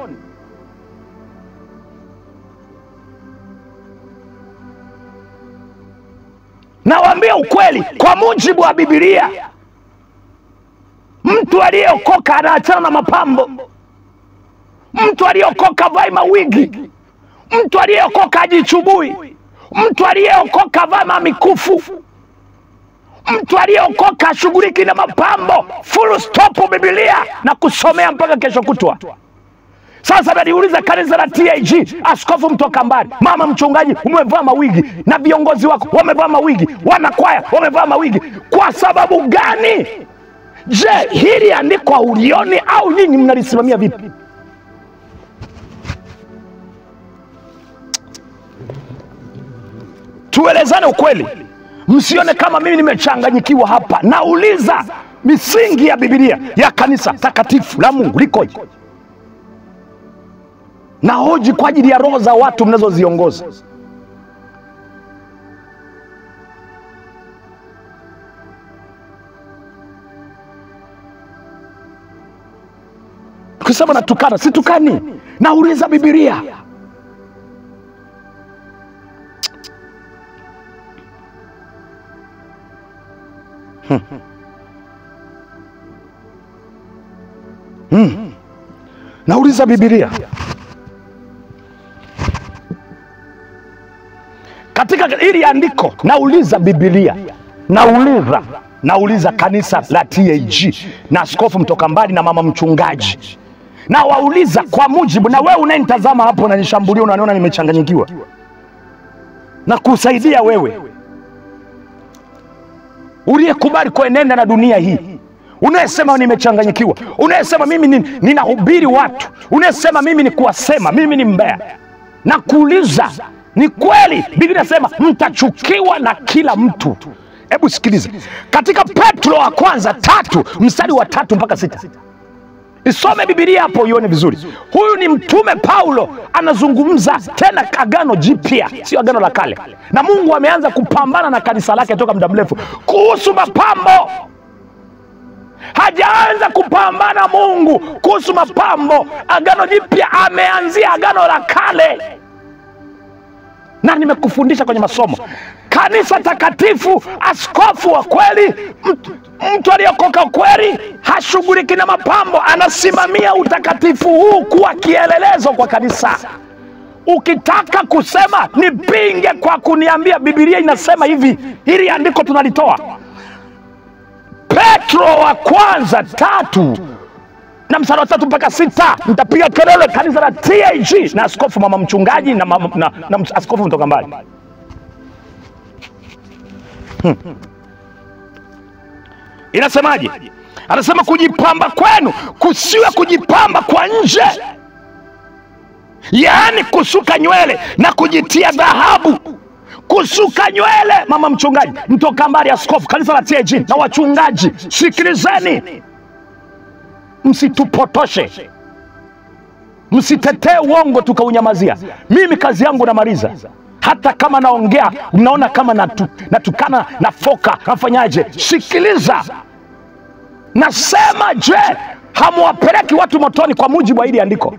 nawaambia ukweli kwa mujibu wa bibilia mtu aliyeokoka anaachana na mapambo mtu aliyeokoka vai mawigi mtu aliyeokoka ajichubui mtu aliyeokoka vaa mamikufu mtu aliyeokoka ashughuliki na mapambo full stop bibilia na kusomea mpaka kesho kutwa sasa naliuliza kanisa la tag askofu mtoka mbali mama mchungaji umevaa mawigi na viongozi wako wamevaa mawigi wanakwaya wamevaa mawigi kwa sababu gani je hili andiko ulioni au nyinyi mnalisimamia vipi tuelezane ukweli msione kama mimi nimechanganyikiwa hapa nauliza misingi ya bibilia ya kanisa takatifu la mungu likoje na hoji kwa ajili ya roho za watu mnazoziongoza kusema natukana situkani nauliza bibilia hmm. nauliza bibilia katika hili andiko nauliza bibilia nauliza nauliza kanisa la tag na askofu mtoka mbali na mama mchungaji na wauliza kwa mujibu na wewe unayenitazama hapo unanishambulia unaniona nimechanganyikiwa na kusaidia wewe uliyekubali kuenenda na dunia hii unayesema nimechanganyikiwa unayesema mimi ni- ninahubiri watu unayesema mimi ni kuwasema mimi ni mbea na kuuliza ni kweli biblia inasema mtachukiwa na kila mtu hebu sikiliza katika petro wa kwanza tatu mstari wa tatu mpaka sita isome bibilia hapo uione vizuri huyu ni mtume paulo anazungumza tena agano jipya sio agano la kale na mungu ameanza kupambana na kanisa lake toka muda mrefu kuhusu mapambo hajaanza kupambana mungu kuhusu mapambo agano jipya ameanzia agano la kale na nimekufundisha kwenye masomo kanisa takatifu askofu wa kweli mtu, mtu aliyekoka kweli hashughuliki na mapambo anasimamia utakatifu huu kuwa kielelezo kwa kanisa ukitaka kusema nipinge kwa kuniambia bibilia inasema hivi hili andiko tunalitoa petro wa kwanza tatu na msara wa tatu mpaka sita nitapiga kelele kanisa la tag na askofu mama mchungaji na, mama, na, na ms- askofu mtoka mbali Hmm. inasemaje anasema kujipamba kwenu kusiwe kujipamba kwa nje yaani kusuka nywele na kujitia dhahabu kusuka nywele mama mchungaji mtoka mbali askofu kanisa la tag na wachungaji sikilizeni msitupotoshe msitetee uongo tukaunyamazia mimi kazi yangu namaliza hata kama naongea mnaona kama natu, natukana nafoka nafanyaje sikiliza nasema je hamwapeleki watu motoni kwa mujibu wa hili andiko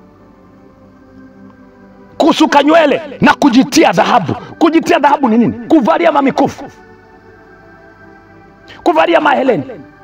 kusuka nywele na kujitia dhahabu kujitia dhahabu ni nini kuvalia mamikufu kuvalia maheleni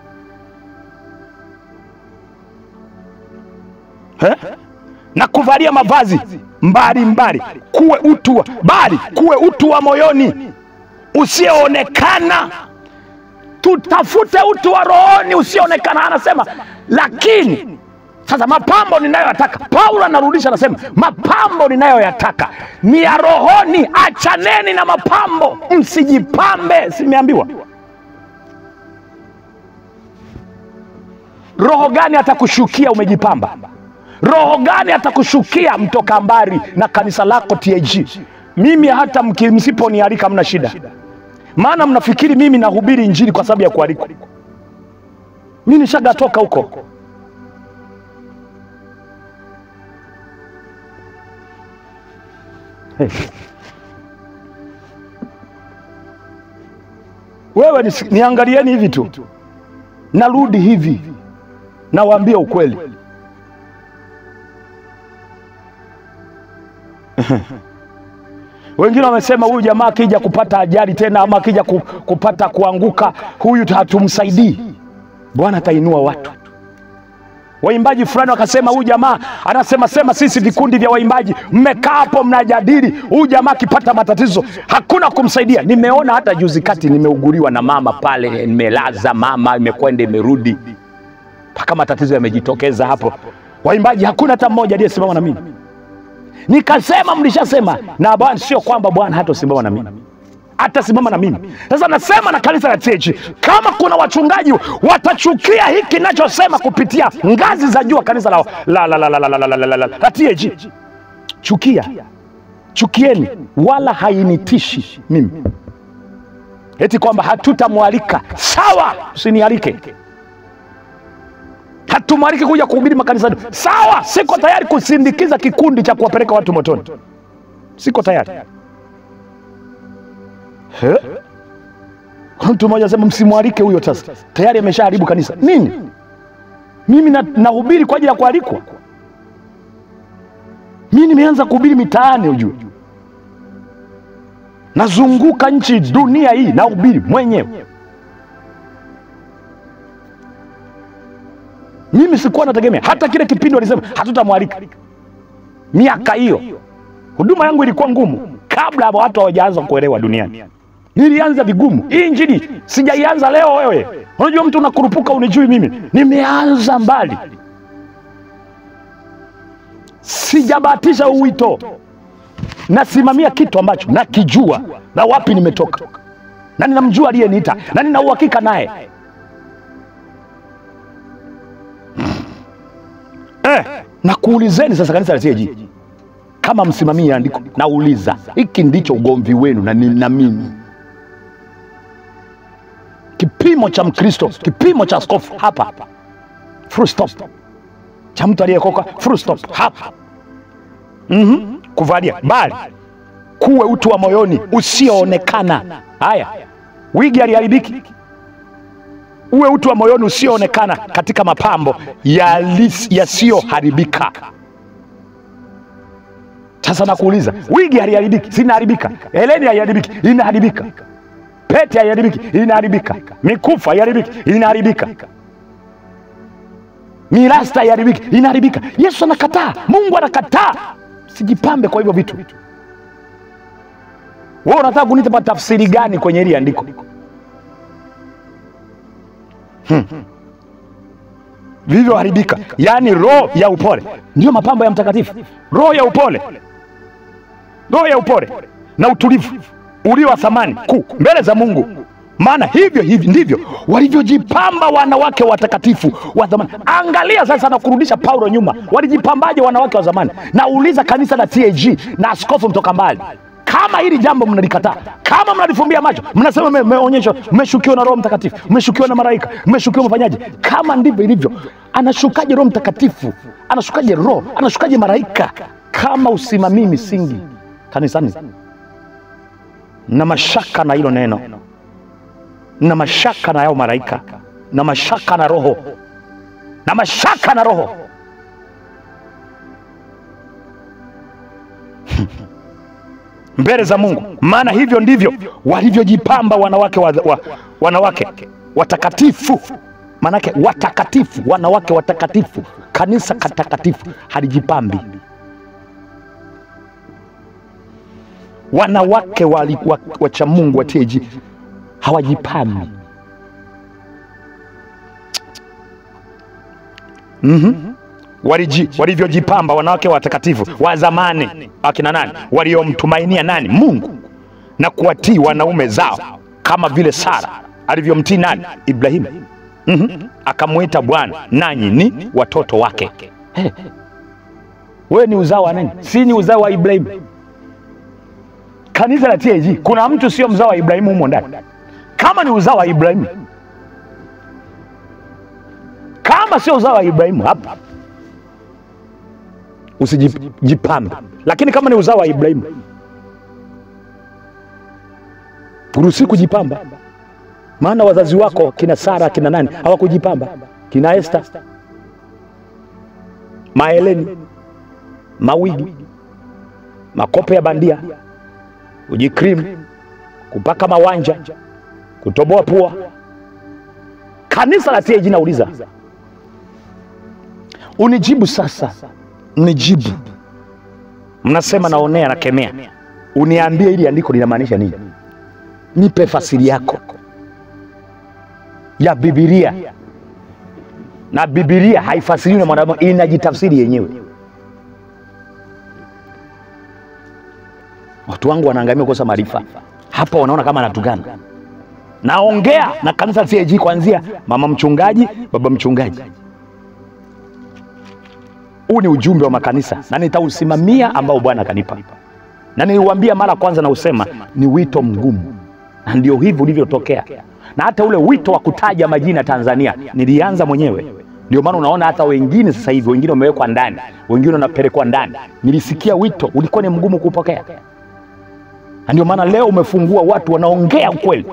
eh? na kuvalia mavazi mbalimbali kuwe utu wa- bali kuwe utu wa moyoni usioonekana tutafute utu wa rohoni usioonekana anasema lakini sasa mapambo ninayoyataka paulo anarudisha anasema mapambo ninayoyataka ni ya rohoni achaneni na mapambo msijipambe simeambiwa roho gani atakushukia umejipamba roho gani atakushukia mtoka mbari na kanisa lako tag mimi hata mki- msiponialika mna shida maana mnafikiri mimi nahubiri injili kwa sababu ya kualikwa mi nishagatoka huko Hey. wewe nisi- niangalieni hivi tu narudi hivi nawaambia ukweli wengine wamesema huyu jamaa akija kupata ajali tena ama akija ku, kupata kuanguka huyu hatumsaidii bwana atainua watu waimbaji fulani wakasema huyu jamaa anasema sema sisi vikundi vya waimbaji mmekaa hapo mnajadili huyu jamaa akipata matatizo hakuna kumsaidia nimeona hata juzi kati nimeuguliwa na mama pale nimelaza mama imekwenda imerudi mpaka matatizo yamejitokeza hapo waimbaji hakuna hata mmoja aliyesimama na mimi nikasema mlishasema na bwana sio kwamba bwana hatasimama na mimi atasimama na mimi sasa nasema na kanisa la TAG kama kuna wachungaji watachukia hiki nachosema kupitia ngazi za juu wa kanisa la, la, la, la, la, la, la, la, la, la, la, la TAG chukia chukieni wala hainitishi mimi eti kwamba hatutamwalika sawa usinialike hatumwaliki kuja kuhubiri makanisani sawa siko tayari kusindikiza kikundi cha kuwapeleka watu motoni siko tayari He? Kuna mtu mmoja asema msimwalike huyo sasa tayari ameshaharibu kanisa nini mimi na- nahubiri kwa ajili ya kualikwa mi nimeanza kuhubiri mitaani ujue nazunguka nchi dunia hii nahubiri mwenyewe mimi sikuwa nategemea hata kile kipindi walisema hatutamwalika miaka hiyo huduma yangu ilikuwa ngumu kabla hapo watu hawajaanza kuelewa duniani nilianza vigumu hii injili sijaianza leo wewe unajua mtu unakurupuka unijui mimi nimeanza mbali sijabahatisha uwito nasimamia kitu ambacho nakijua na wapi nimetoka na ninamjua aliyeniita na nina uhakika naye eh, na kuulizeni sasa kanisa la TAG kama msimamie andiko nauliza hiki ndicho ugomvi wenu na, ni- na mimi kipimo cha mkristo kipimo cha askofu hapa full stop cha mtu aliyekoka full stop hapa mm-hmm. kuvalia bali kuwe utu wa moyoni usioonekana haya wigi aliharibiki uwe utu wa moyoni usioonekana katika mapambo yalis- yasiyoharibika sasa nakuuliza wigi haliharibiki sinaharibika heleni haiharibiki inaharibika pete haiharibiki inaharibika mikufu haiharibiki inaharibika mirasta haiharibiki inaharibika yesu anakataa mungu anakataa usijipambe kwa hivyo vitu wewe unataka kunipa tafsiri gani kwenye hili andiko hmm. vilivyoharibika yaani roho ya upole ndiyo mapambo ya mtakatifu roho ya upole roho ya upole na utulivu ulio wa thamani kuu mbele za mungu maana hivyo hivi ndivyo walivyojipamba wanawake watakatifu wa zamani angalia sasa na kurudisha paulo nyuma walijipambaje wanawake wa zamani nauliza kanisa la tag na askofu mtoka mbali kama hili jambo mnalikataa kama mnalifumbia macho mnasema me- mmeonyeshwa mmeshukiwa na roho mtakatifu mmeshukiwa na malaika mmeshukiwa mfanyaji kama ndivyo ilivyo anashukaje roho mtakatifu anashukaje roho anashukaje malaika kama usimamii misingi kanisani na mashaka na hilo neno na mashaka na yao malaika na mashaka na roho na mashaka na roho mbele za mungu maana hivyo ndivyo walivyojipamba wanawake wa, wa, wanawake watakatifu maanake watakatifu wanawake watakatifu kanisa katakatifu halijipambi wanawake wali- wa- wacha mungu wa TAG hawajipambi mm-hmm. Waliji, walivyojipamba wanawake watakatifu wa zamani akina nani waliomtumainia nani mungu na kuwatii wanaume zao kama vile sara alivyomtii nani ibrahimu mm-hmm. akamwita bwana nanyi ni watoto wake hey. wewe ni uzao wa nani si ni uzao wa ibrahimu kanisa la TAG kuna mtu sio mzao wa Ibrahimu humo ndani. Kama ni uzao wa Ibrahimu, kama sio uzao wa Ibrahimu hapa usijipambe, lakini kama ni uzao wa Ibrahimu uruhusi kujipamba, maana wazazi wako kina Sara kina nani hawakujipamba, kina Esta, maeleni, mawigi, makope ya bandia kujikrim, kupaka mawanja, kutoboa pua. Kanisa la TAG nauliza, unijibu sasa, nijibu. Mnasema naonea, nakemea, uniambie hili andiko linamaanisha nini? Nipe fasiri yako ya Bibilia, na Bibilia haifasiriwi na mwanadamu, inajitafsiri yenyewe. watu wangu wanaangamia kukosa maarifa hapa wanaona kama anatukana naongea na kanisa TAG kuanzia mama mchungaji baba mchungaji huu ni ujumbe wa makanisa na nitausimamia ambao bwana akanipa na niliuambia mara kwanza na usema ni wito mgumu na ndio hivi ulivyotokea na hata ule wito wa kutaja majina Tanzania nilianza mwenyewe ndio maana unaona hata wengine sasa hivi wengine wamewekwa ndani wengine wanapelekwa ndani nilisikia wito ulikuwa ni mgumu kupokea na ndio maana leo umefungua watu wanaongea ukweli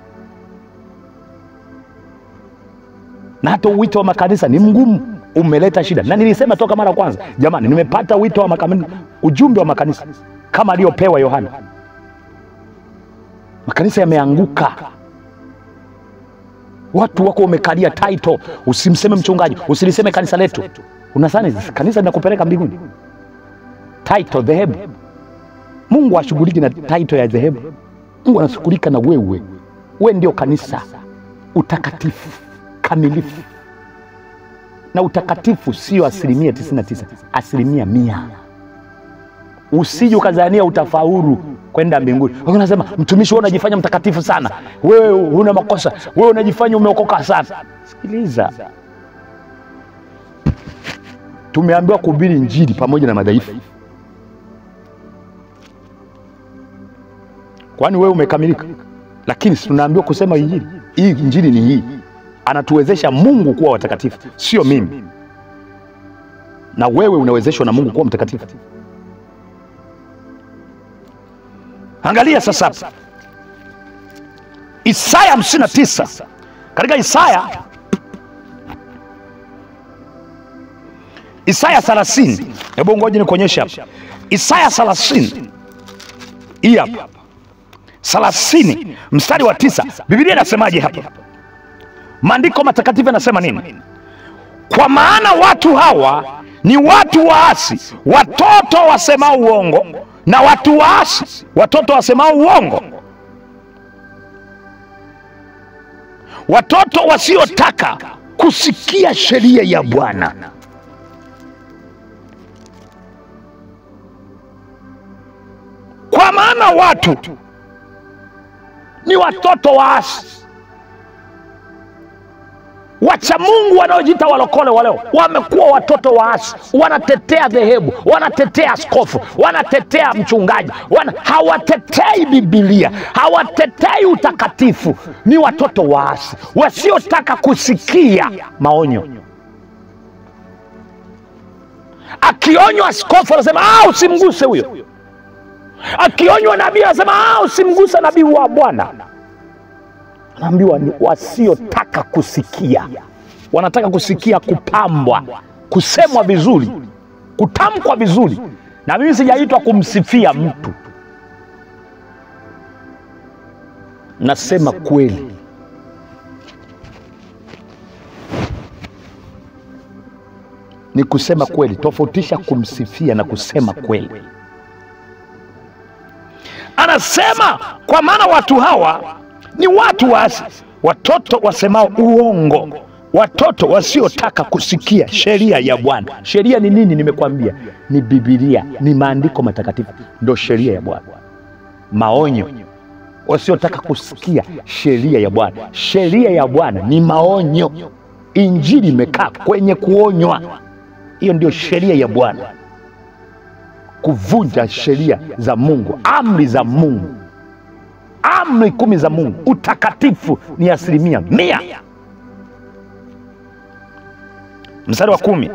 na hata wito wa makanisa ni mgumu umeleta shida na nilisema toka mara kwanza jamani nimepata wito wa makanisa ujumbe wa makanisa kama aliyopewa yohana makanisa yameanguka watu wako wamekalia title usimseme mchungaji usiliseme kanisa letu unasani kanisa linakupeleka mbinguni title dhehebu mungu ashughuliki na title ya dhehebu mungu anashughulika na wewe we ndio kanisa utakatifu kamilifu na utakatifu sio asilimia 99 asilimia mia usije ukazania utafaulu kwenda mbinguni unasema mtumishi wewe unajifanya mtakatifu sana wewe huna makosa wewe unajifanya umeokoka sana sikiliza tumeambiwa kuhubiri injili pamoja na madhaifu kwani wewe umekamilika lakini si tunaambiwa kusema injili hii injili ni hii anatuwezesha mungu kuwa watakatifu sio mimi na wewe unawezeshwa na mungu kuwa mtakatifu angalia sasa isaya 59 katika isaya isaya 30 hebu ngoja nikuonyeshe hapa isaya 30 hii hapa 30 mstari wa tisa biblia inasemaje hapa maandiko matakatifu yanasema nini kwa maana watu hawa ni watu waasi, watoto wasemao uongo na watu waasi, watoto wasemao uongo, watoto wasiotaka kusikia sheria ya Bwana. Kwa maana watu ni watoto waasi wacha Mungu wanaojiita walokole waleo wamekuwa watoto waasi, wanatetea dhehebu, wanatetea askofu, wanatetea mchungaji, wana, hawatetei Bibilia, hawatetei utakatifu. Ni watoto waasi wasiotaka kusikia maonyo. Akionywa askofu anasema ah, usimguse huyo. Akionywa nabii anasema ah, usimguse nabii wa Bwana anaambiwa ni wasiotaka kusikia, wanataka kusikia kupambwa, kusemwa vizuri, kutamkwa vizuri. Na mimi sijaitwa kumsifia mtu, nasema kweli. Ni kusema kweli, tofautisha kumsifia na kusema kweli. Anasema kwa maana watu hawa ni watu waasi, watoto wasemao uongo, watoto wasiotaka kusikia sheria ya Bwana. Sheria ni nini? Nimekwambia ni Bibilia, ni maandiko matakatifu, ndo sheria ya Bwana. Maonyo, wasiotaka kusikia sheria ya Bwana. Sheria ya Bwana ni maonyo. Injili imekaa kwenye kuonywa, hiyo ndio sheria ya Bwana, kuvunja sheria za Mungu, amri za Mungu amri kumi za Mungu. Utakatifu ni asilimia mia. Mstari wa kumi,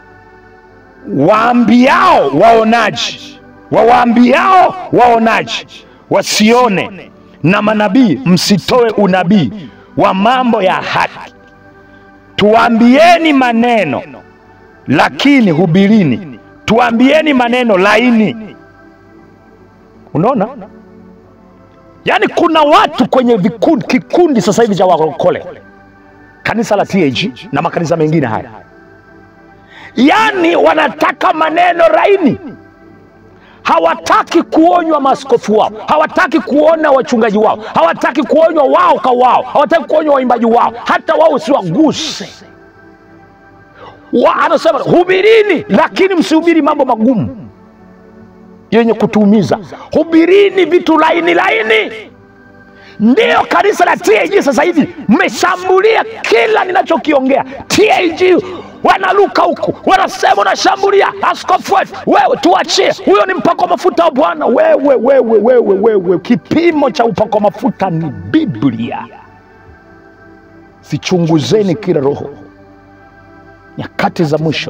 waambiao waonaji, wawaambiao waonaji wasione, na manabii msitoe unabii wa mambo ya haki. Tuambieni maneno lakini hubirini, tuambieni maneno laini. Unaona? Yaani kuna watu kwenye vikundi, kikundi sasa hivi cha walokole, kanisa la TAG na makanisa mengine haya, yaani wanataka maneno laini, hawataki kuonywa maaskofu wao, hawataki kuona wachungaji wao, hawataki kuonywa wao kwa wao, hawataki kuonywa waimbaji wao, hata wao usiwaguse wa, anasema hubirini, lakini msihubiri mambo magumu yenye kutuumiza. Hubirini vitu laini laini. Ndiyo kanisa la TAG sasa hivi mmeshambulia kila ninachokiongea. TAG wanaluka huku, wanasema unashambulia askofu wetu. Wewe tuachie, huyo ni mpako mafuta wa Bwana. Wewe wewe wewe wewe, kipimo cha upako mafuta ni Biblia. Sichunguzeni kila roho, nyakati za mwisho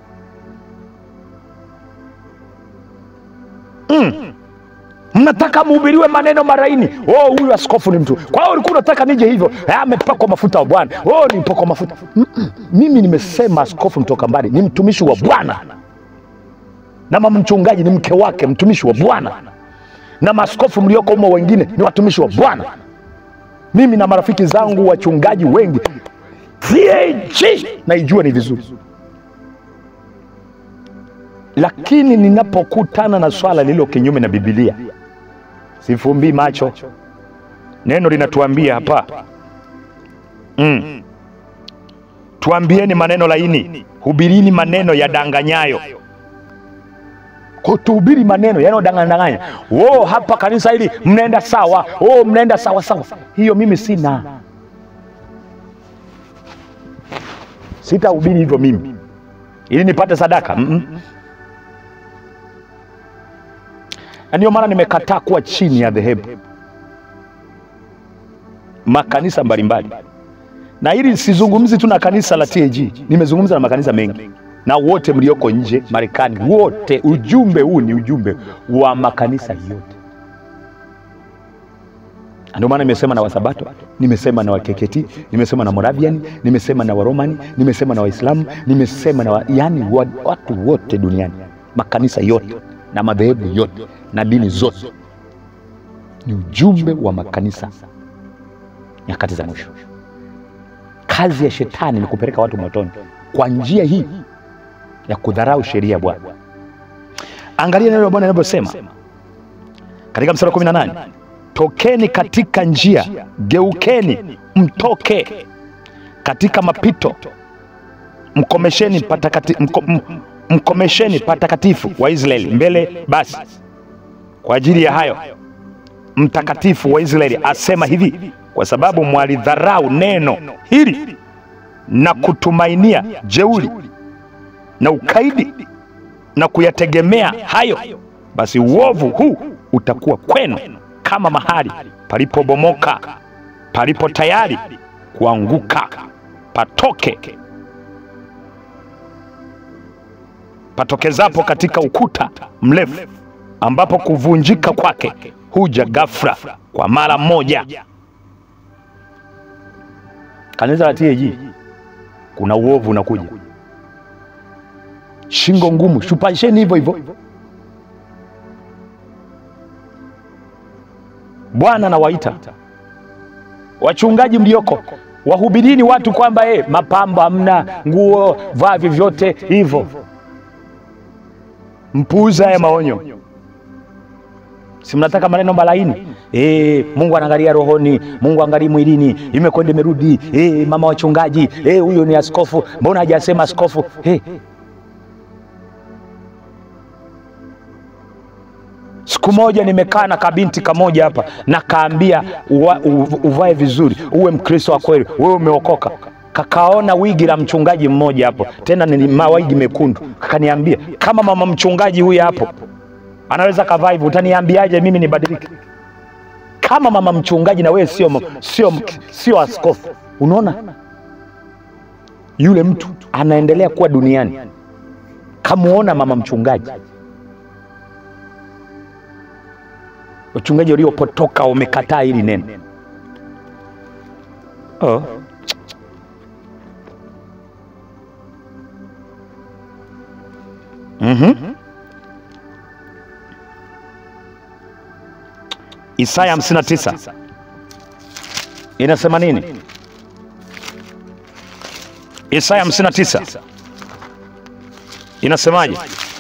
Mm. Mnataka mhubiriwe maneno maraini. Oh, huyu askofu ni mtu. Kwa hiyo ulikuwa unataka nije hivyo, "Ah, amepakwa mafuta wa Bwana. Oh, ni mpakwa mafuta. Mm-mm. Mimi nimesema askofu mtoka mbali ni mtumishi wa Bwana, na mama mchungaji ni mke wake, mtumishi wa Bwana, na maaskofu mlioko humo wengine ni watumishi wa Bwana. Mimi na marafiki zangu wachungaji wengi TAG naijua ni vizuri lakini ninapokutana na swala lililo kinyume na Biblia sifumbii macho. Neno linatuambia hapa mm. Tuambieni maneno laini, hubirini maneno yadanganyayo. Kutuhubiri maneno yanayodanganya, oh, hapa kanisa hili mnaenda sawa, oh, mnaenda sawa sawa. Hiyo mimi sina, sitahubiri hivyo mimi ili nipate sadaka mm -mm. na ndio maana nimekataa kuwa chini ya dhehebu makanisa mbalimbali, na hili sizungumzi tu na kanisa la TAG, nimezungumza na makanisa mengi na wote mlioko nje Marekani, wote. Ujumbe huu ni ujumbe wa makanisa yote. Ndio maana nimesema na Wasabato, nimesema na Wakeketi, nimesema na Moravian, nimesema na Waromani, nimesema na Waislamu, nimesema na wa, yani wa, watu wote duniani, makanisa yote na madhehebu yote na dini zote. Ni ujumbe wa makanisa nyakati za mwisho. Kazi ya shetani ni kupeleka watu motoni kwa njia hii ya kudharau sheria ya Bwana. Angalia neno la Bwana linavyosema katika mstari wa 18, tokeni katika njia, geukeni mtoke katika mapito, mkomesheni patakati, mko, m, mkomesheni patakatifu wa Israeli mbele. Basi kwa ajili ya hayo mtakatifu wa Israeli asema hivi, kwa sababu mwalidharau neno hili na kutumainia jeuri na ukaidi na kuyategemea hayo, basi uovu huu utakuwa kwenu kama mahali palipobomoka, palipo tayari kuanguka. Patoke patokezapo katika ukuta mrefu, ambapo kuvunjika kwake huja ghafla kwa mara moja. Kanisa la TAG kuna uovu unakuja, shingo ngumu, shupasheni hivyo hivyo. Bwana anawaita wachungaji mlioko, wahubirini watu kwamba eh, mapambo hamna, nguo vaa vyovyote hivyo. Mpuuza haya maonyo. Si mnataka maneno malaini? Eh, Mungu anaangalia rohoni, Mungu angalia mwilini, imekwenda imerudi. Eh, mama wachungaji, eh, huyo ni askofu, mbona hajasema askofu? Eh. Siku moja nimekaa na kabinti kamoja hapa na kaambia uva, uvae vizuri, uwe Mkristo wa kweli, wewe umeokoka. Kakaona wigi la mchungaji mmoja hapo, tena ni mawigi mekundu, kakaniambia kama mama mchungaji huyu hapo anaweza kavaa hivyo, utaniambiaje mimi nibadilike? Kama mama mchungaji na wewe sio sio sio askofu. Unaona, yule mtu anaendelea kuwa duniani, kamuona mama mchungaji. Wachungaji waliopotoka wamekataa hili neno. Oh. Mm-hmm. Isaya 59 inasema nini? Isaya 59 inasemaje?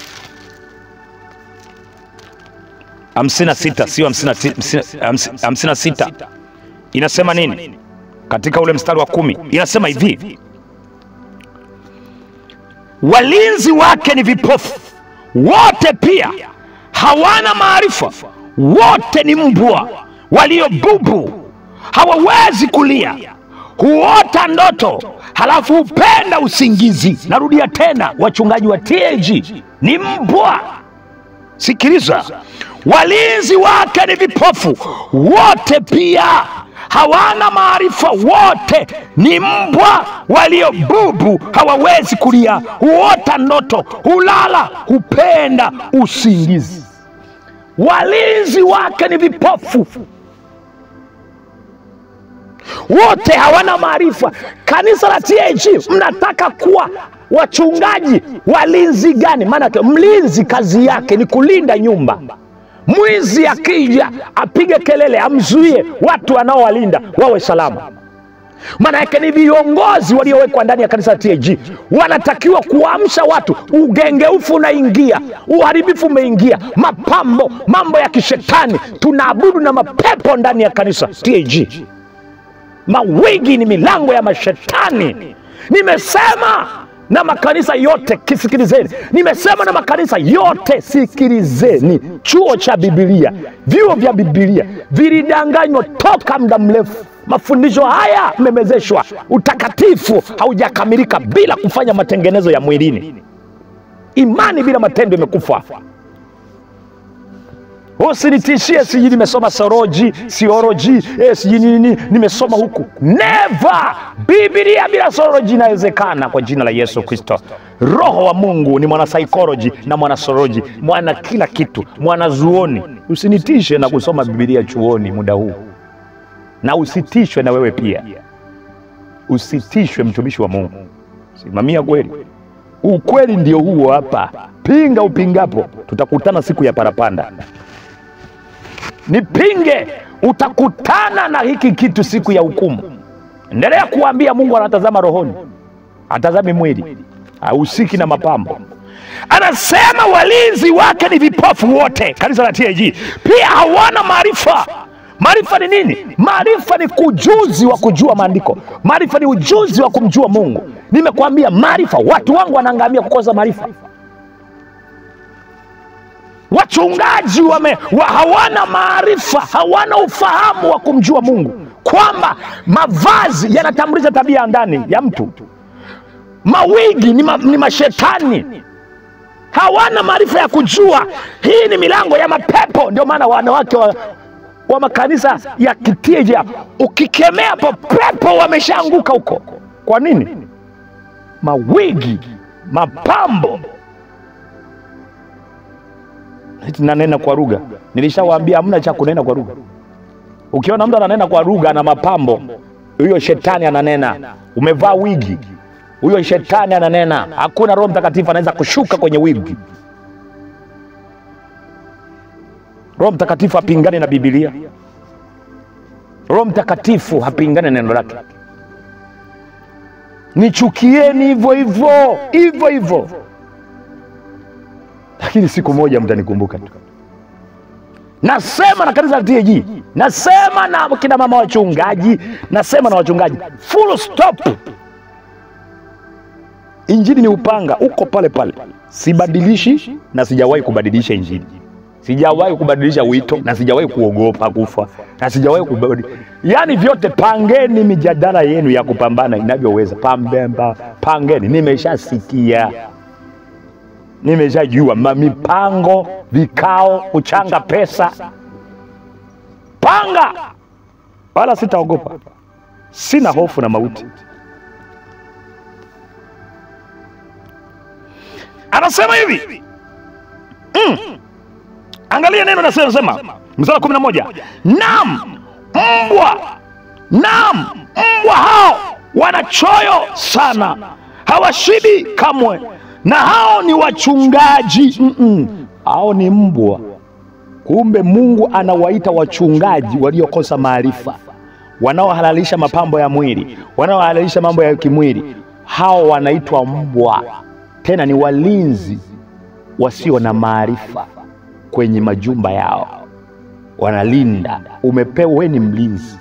56 sio 56, inasema nini? Katika ule mstari wa kumi inasema hivi, walinzi wake ni vipofu wote, pia hawana maarifa wote ni mbwa walio bubu, hawawezi kulia, huota ndoto, halafu hupenda usingizi. Narudia tena, wachungaji wa TAG ni mbwa. Sikiliza, walinzi wake ni vipofu wote, pia hawana maarifa, wote ni mbwa walio bubu, hawawezi kulia, huota ndoto, hulala, hupenda usingizi walinzi wake ni vipofu wote, hawana maarifa. Kanisa la TAG, mnataka kuwa wachungaji walinzi gani? Maana mlinzi kazi yake ni kulinda nyumba. Mwizi akija apige kelele, amzuie watu wanaowalinda wawe salama. Maana yake ni viongozi waliowekwa ndani ya kanisa la TAG wanatakiwa kuamsha watu. Ugengeufu unaingia, uharibifu umeingia, mapambo, mambo ya kishetani, tunaabudu na mapepo ndani ya kanisa TAG. Mawigi ni milango ya mashetani. Nimesema na makanisa yote kisikilizeni, nimesema na makanisa yote sikilizeni. Chuo cha Bibilia, vyuo vya Bibilia vilidanganywa toka muda mrefu. Mafundisho haya mmemezeshwa. Utakatifu haujakamilika bila kufanya matengenezo ya mwilini. Imani bila matendo imekufa. Usinitishie sijui nimesoma soroji sioroji eh, sijui nini nimesoma huku. Never! Biblia bila soroji inawezekana kwa jina la Yesu Kristo. Roho wa Mungu ni mwanasaikolojia na mwanasoroji, mwana kila kitu, mwanazuoni. Usinitishe na kusoma Biblia chuoni muda huu, na usitishwe na wewe pia, usitishwe mtumishi wa Mungu. Simamia kweli, ukweli ndio huo hapa. Pinga upingapo, tutakutana siku ya parapanda. Nipinge, utakutana na hiki kitu siku ya hukumu. Endelea kuambia Mungu anatazama rohoni, atazami mwili, hahusiki na mapambo. anasema walinzi wake ni vipofu wote kanisa la tag pia hawana maarifa maarifa ni nini maarifa ni kujuzi wa kujua maandiko maarifa ni ujuzi wa kumjua mungu nimekwambia maarifa watu wangu wanaangamia kukosa maarifa wachungaji wame, wa hawana maarifa hawana ufahamu wa kumjua mungu kwamba mavazi yanatambulisha tabia ya ndani ya mtu mawigi ni, ma, ni mashetani hawana maarifa ya kujua hii ni milango ya mapepo ndio maana wanawake wa, wa makanisa ya kitija ukikemea po pepo wameshaanguka huko kwa nini mawigi mapambo Eti nanena kwa lugha nilishawaambia hamna cha kunena kwa lugha ukiona mtu ananena kwa lugha na mapambo huyo shetani ananena umevaa wigi huyo shetani ananena hakuna roho mtakatifu anaweza kushuka kwenye wigi roho mtakatifu hapingane na bibilia roho mtakatifu hapingane na neno lake nichukieni hivyo hivyo hivyo hivyo lakini siku moja mtanikumbuka tu nasema na kanisa la tag nasema na kina mama wachungaji nasema na wachungaji full stop injili ni upanga uko pale pale sibadilishi na sijawahi kubadilisha injili sijawahi kubadilisha wito na sijawahi kuogopa kufa na sijawahi kubadili yaani vyote pangeni mijadala yenu ya kupambana inavyoweza pambemba pangeni nimeshasikia nimeshajua ma- mipango vikao kuchanga pesa panga wala sitaogopa sina hofu na mauti anasema hivi mm. angalia neno nasema sema msala kumi na moja nam mbwa nam mbwa hao wanachoyo sana hawashibi kamwe na hao ni wachungaji Mm-mm. hao ni mbwa kumbe mungu anawaita wachungaji waliokosa maarifa wanaohalalisha mapambo ya mwili wanaohalalisha mambo ya kimwili hao wanaitwa mbwa tena ni walinzi wasio na maarifa kwenye majumba yao wanalinda umepewa we ni mlinzi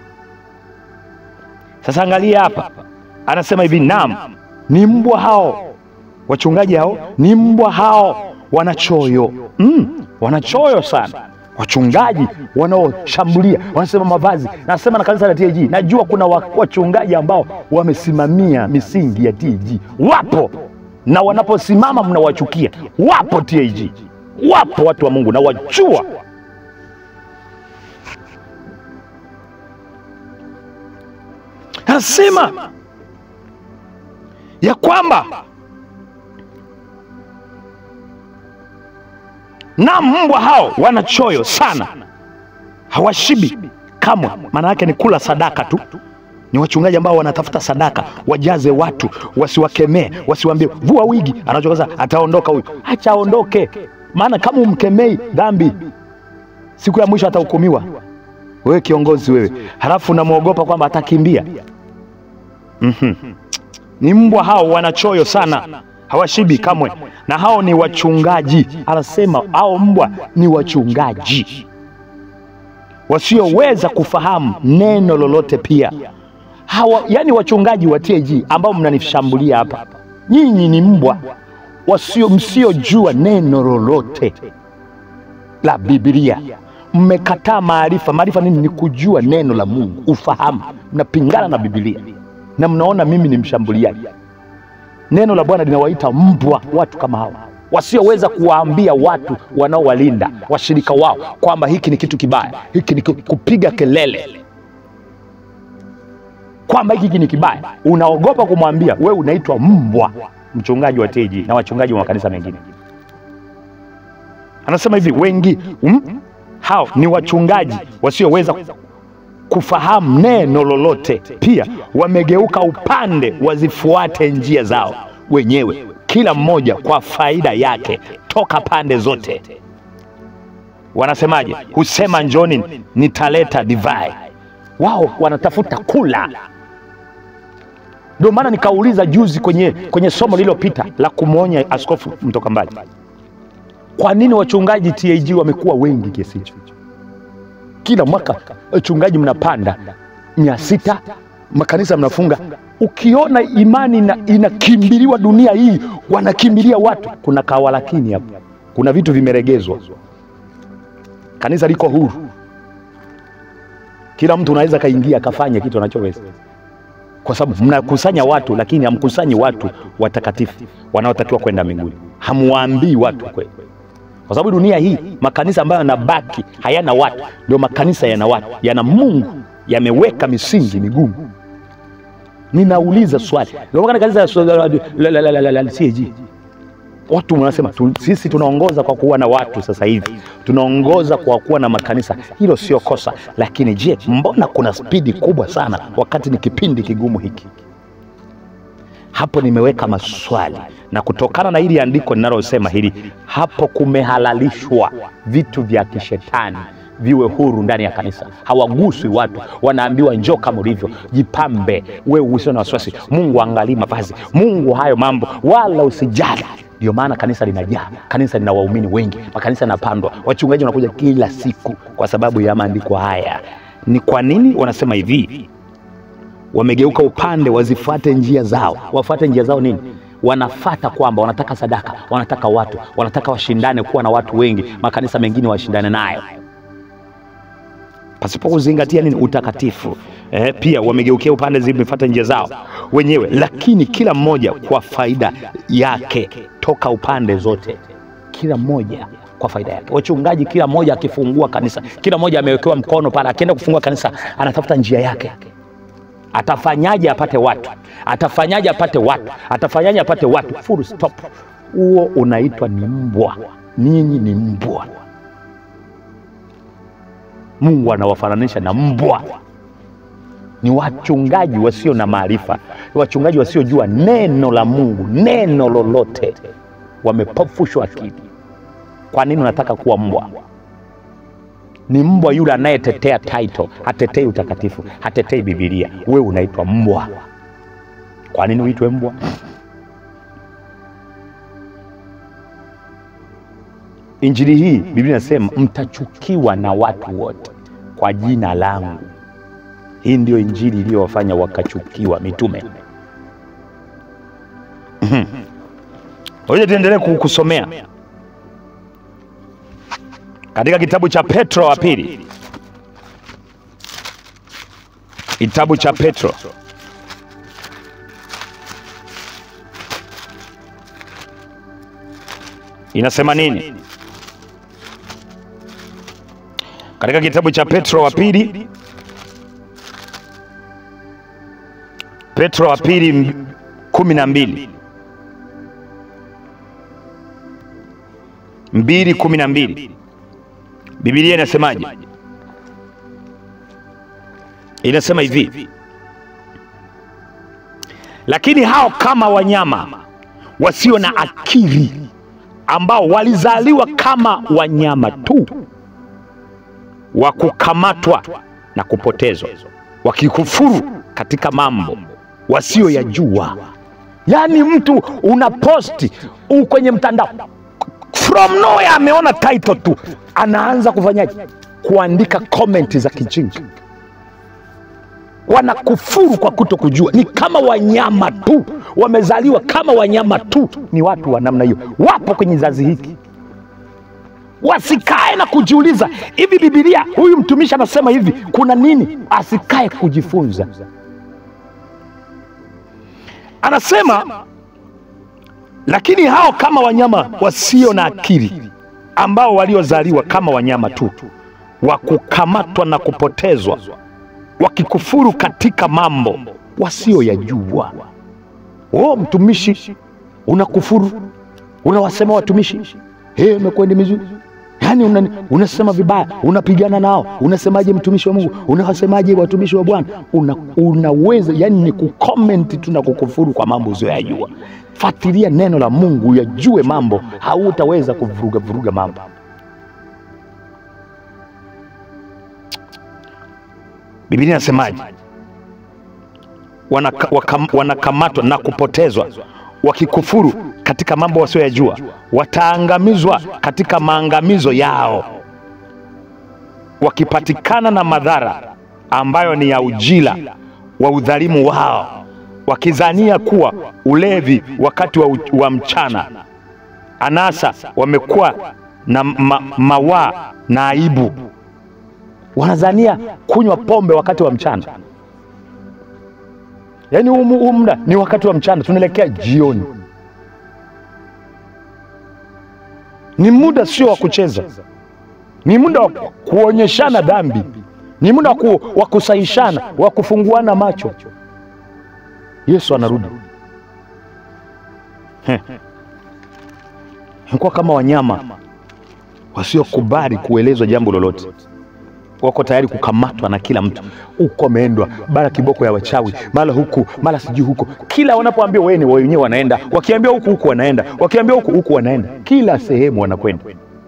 sasa angalia hapa anasema hivi nam ni mbwa hao wachungaji hao ni mbwa hao wanachoyo mm, wanachoyo sana wachungaji wanaoshambulia wanasema mavazi nasema na kanisa la tg najua kuna wa- wachungaji ambao wamesimamia misingi ya tg wapo na wanaposimama mnawachukia wapo tag wapo watu wa mungu na wajua anasema ya kwamba na mbwa hao wana choyo sana hawashibi kamwe maana yake ni kula sadaka tu ni wachungaji ambao wanatafuta sadaka wajaze watu wasiwakemee wasiwambie vua wigi anachokaza ataondoka huyu acha aondoke maana kama umkemei dhambi siku ya mwisho atahukumiwa wewe kiongozi wewe halafu unamwogopa kwamba atakimbia mm-hmm. ni mbwa hao wanachoyo sana hawashibi kamwe na hao ni wachungaji anasema hao mbwa ni wachungaji wasioweza kufahamu neno lolote pia hawa yani wachungaji wa tag ambao mnanishambulia hapa nyinyi ni mbwa wasio msiojua neno lolote la biblia mmekataa maarifa maarifa nini ni kujua neno la mungu ufahamu mnapingana na biblia na mnaona mimi ni mshambuliaji neno la bwana linawaita mbwa watu kama hawa wasioweza kuwaambia watu wanaowalinda washirika wao kwamba hiki ni kitu kibaya hiki ni ku- kupiga kelele kwamba hiki ni kibaya unaogopa kumwambia wewe unaitwa mbwa mchungaji wa teji na wachungaji wa makanisa mengine anasema hivi wengi um, hao ni wachungaji wasioweza kufahamu neno lolote pia wamegeuka upande wazifuate njia zao wenyewe kila mmoja kwa faida yake toka pande zote wanasemaje husema njoni nitaleta divai wao wanatafuta kula Ndio maana nikauliza juzi kwenye, kwenye somo lililopita la kumwonya askofu mtoka mbali, kwa nini wachungaji TAG wamekuwa wengi kiasi hicho? Kila mwaka wachungaji mnapanda mia sita, makanisa mnafunga. Ukiona imani ina- inakimbiliwa dunia hii, wanakimbilia watu, kuna kawalakini hapo, kuna vitu vimeregezwa. Kanisa liko huru, kila mtu unaweza kaingia akafanya kitu anachoweza kwa sababu mnakusanya watu lakini hamkusanyi watu watakatifu wanaotakiwa kwenda mbinguni. Hamwaambii watu kweli, kwa sababu dunia hii makanisa ambayo yanabaki hayana watu ndio makanisa yana watu, yana Mungu, yameweka misingi migumu. Ninauliza swali, ndio maana kanisa la- la- la- la- la- la- la- CAG watu wanasema tu, sisi tunaongoza kwa kuwa na watu sasa hivi, tunaongoza kwa kuwa na makanisa. Hilo sio kosa, lakini je, mbona kuna spidi kubwa sana wakati ni kipindi kigumu hiki? Hapo nimeweka maswali, na kutokana na hili andiko ninalosema hili, hapo kumehalalishwa vitu vya kishetani viwe huru ndani ya kanisa, hawaguswi watu, wanaambiwa njoo kama ulivyo, jipambe, wewe usio na wasiwasi, Mungu angalii mavazi, Mungu hayo mambo, wala usijali. Ndio maana kanisa linajaa, kanisa lina waumini wengi, makanisa yanapandwa, wachungaji wanakuja kila siku kwa sababu ya maandiko haya. Ni kwa nini wanasema hivi? Wamegeuka upande, wazifuate njia zao. Wafuate njia zao nini? Wanafata kwamba wanataka sadaka, wanataka watu, wanataka washindane kuwa na watu wengi, makanisa mengine washindane nayo pasipo kuzingatia nini? Utakatifu. Eh, pia wamegeukia upande, zimefuata njia zao wenyewe, lakini kila mmoja kwa faida yake, toka upande zote, kila mmoja kwa faida yake. Wachungaji kila mmoja akifungua kanisa, kila mmoja amewekewa mkono pale, akienda kufungua kanisa anatafuta njia yake atafanyaje apate watu, atafanyaje apate watu, atafanyaje apate watu, full stop. Huo unaitwa ni mbwa. Ninyi ni mbwa. Mungu anawafananisha na mbwa. Ni wachungaji wasio na maarifa, ni wachungaji wasiojua neno la Mungu, neno lolote, wamepofushwa akili. Kwa nini unataka kuwa mbwa? Ni mbwa yule anayetetea title, hatetei utakatifu, hatetei Bibilia. Wewe unaitwa mbwa. Kwa nini uitwe mbwa? Injili hii Biblia inasema mtachukiwa na watu wote kwa jina langu. Hii ndio injili iliyowafanya wakachukiwa mitume. Ngoja tuendelee ku- kusomea katika kitabu cha Petro wa pili, kitabu cha Petro inasema nini? Katika kitabu cha Petro wa pili, Petro wa pili m- kumi na mbili mbili kumi na mbili Biblia inasemaje? Inasema hivi, lakini hao kama wanyama wasio na akili ambao walizaliwa kama wanyama tu wa kukamatwa na kupotezwa, wakikufuru katika mambo wasioyajua. Yaani mtu una posti u kwenye mtandao from nowhere, ameona title tu, anaanza kufanyaje? Kuandika komenti za kijinga. Wanakufuru kwa kuto kujua, ni kama wanyama tu, wamezaliwa kama wanyama tu. Ni watu wa namna hiyo, wapo kwenye kizazi hiki wasikae na kujiuliza hivi, Bibilia huyu mtumishi anasema hivi, kuna nini? Asikae kujifunza. Anasema, lakini hao kama wanyama wasio na akili, ambao waliozaliwa kama wanyama tu, wa kukamatwa na kupotezwa, wakikufuru katika mambo wasioyajua. Oh, mtumishi unakufuru, unawasema watumishi hey, umekwendi mizuri yaani una, unasema vibaya, unapigana nao, unasemaje mtumishi wa Mungu, unawasemaje watumishi wa Bwana? Una, unaweza yani ni kukomenti tu na kukufuru kwa mambo usiyoyajua. Fuatilia neno la Mungu uyajue mambo, hautaweza kuvuruga vuruga mambo. Biblia inasemaje? wanaka, wakam, wanakamatwa na kupotezwa wakikufuru katika mambo wasioyajua wataangamizwa katika maangamizo yao wakipatikana na madhara ambayo ni ya ujira wa udhalimu wao wakizania kuwa ulevi wakati wa, u- wa mchana anasa wamekuwa na ma, mawaa na aibu wanazania kunywa pombe wakati wa mchana yaani huu mu- huu muda ni wakati wa mchana tunaelekea jioni ni muda sio wa kucheza ni muda wa kuonyeshana dhambi ni muda wa ku, wa kusaishana wa kufunguana macho yesu anarudi Heh. kuwa kama wanyama wasiokubali kuelezwa jambo lolote wako tayari kukamatwa na kila mtu huko ameendwa mara kiboko ya wachawi mara huku mara sijui huko kila wanapoambia wewe ni wenyewe wanaenda wakiambia huku huku wanaenda wakiambia huku huku wanaenda kila sehemu wanakwenda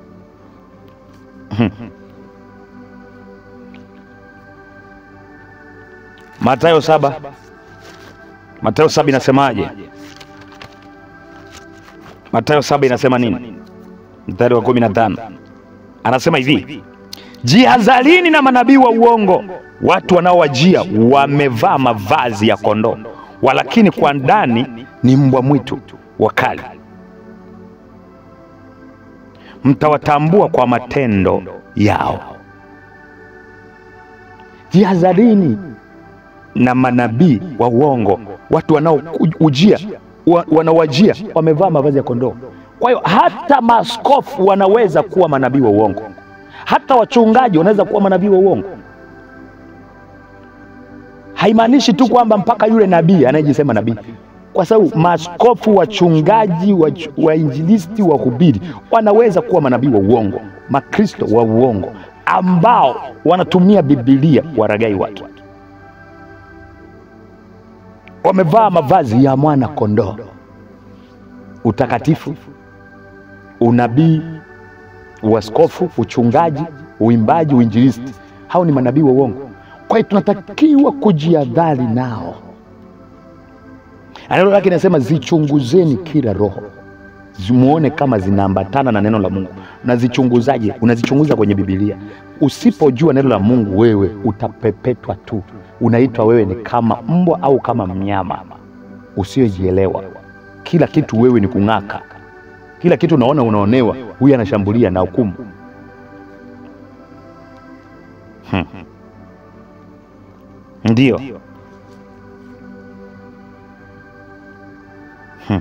matayo saba matayo saba inasemaje matayo saba inasema nini mstari wa kumi na tano anasema hivi jihadharini na manabii wa uongo watu wanaowajia wamevaa mavazi ya kondoo walakini kwa ndani ni mbwa mwitu wakali mtawatambua kwa matendo yao jihadharini na manabii wa uongo watu wanaoujia wa, wanaowajia wamevaa mavazi ya kondoo kwa hiyo hata maaskofu wanaweza kuwa manabii wa uongo hata wachungaji wanaweza kuwa manabii wa uongo haimaanishi tu kwamba mpaka yule nabii anayejisema nabii kwa sababu maaskofu wachungaji wach- wainjilisti wahubiri wanaweza kuwa manabii wa uongo makristo wa uongo ambao wanatumia bibilia waragai watu wamevaa mavazi ya mwana kondoo utakatifu unabii uaskofu uchungaji uimbaji uinjilisti hao ni manabii wa uongo kwa hiyo tunatakiwa kujiadhari nao neno lake inasema zichunguzeni kila roho zimuone kama zinaambatana na neno la mungu unazichunguzaje unazichunguza kwenye bibilia usipojua neno la mungu wewe utapepetwa tu unaitwa wewe ni kama mbwa au kama mnyama usiyojielewa kila kitu wewe ni kung'aka kila kitu unaona unaonewa huyu anashambulia na hukumu hmm. ndiyo Hmm.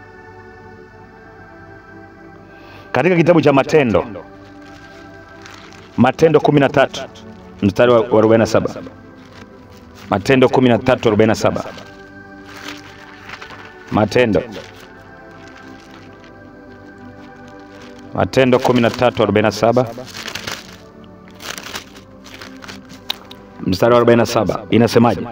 katika kitabu cha matendo matendo 13 mstari wa wa 47 matendo 13 47 matendo matendo 13 47 mstari wa 47 inasemaje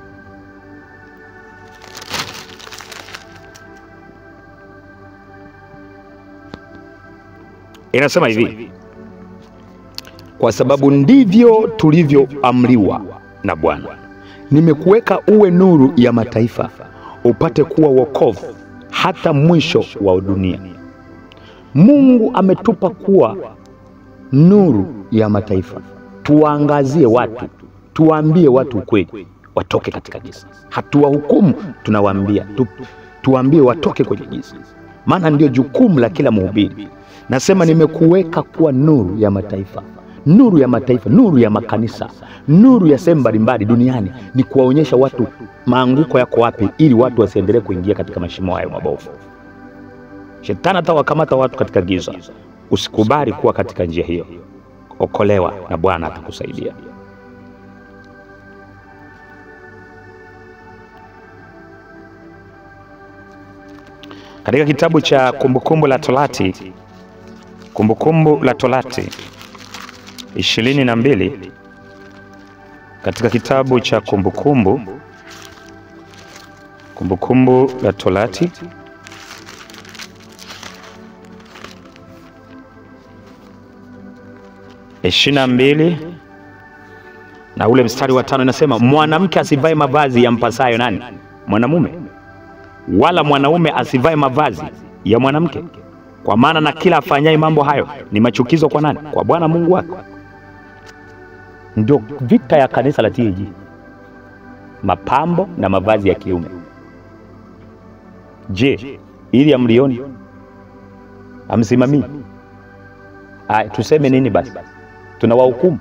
inasema hivi kwa sababu ndivyo tulivyoamriwa na bwana nimekuweka uwe nuru ya mataifa upate kuwa wokovu hata mwisho wa dunia mungu ametupa kuwa nuru ya mataifa tuwaangazie watu tuwaambie watu ukweli watoke katika giza hatuwahukumu tunawaambia tu, tuwaambie watoke kwenye giza maana ndio jukumu la kila mhubiri nasema nimekuweka kuwa nuru ya mataifa nuru ya mataifa nuru ya makanisa nuru ya sehemu mbalimbali duniani ni kuwaonyesha watu maanguko yako wapi ili watu wasiendelee kuingia katika mashimo hayo mabovu shetani atawakamata watu katika giza usikubali kuwa katika njia hiyo okolewa na bwana atakusaidia katika kitabu cha kumbukumbu la torati kumbukumbu la torati ishirini na mbili katika kitabu cha kumbukumbu kumbukumbu la torati ishirini na mbili na ule mstari wa tano inasema mwanamke asivae mavazi yampasayo nani? Mwanamume, wala mwanaume asivae mavazi ya mwanamke, kwa maana na kila afanyaye mambo hayo ni machukizo kwa nani? Kwa Bwana Mungu wake. Ndio vita ya kanisa la TAG, mapambo na mavazi ya kiume. Je, ili amlioni amsimamii? Aya, tuseme nini basi? Tunawahukumu?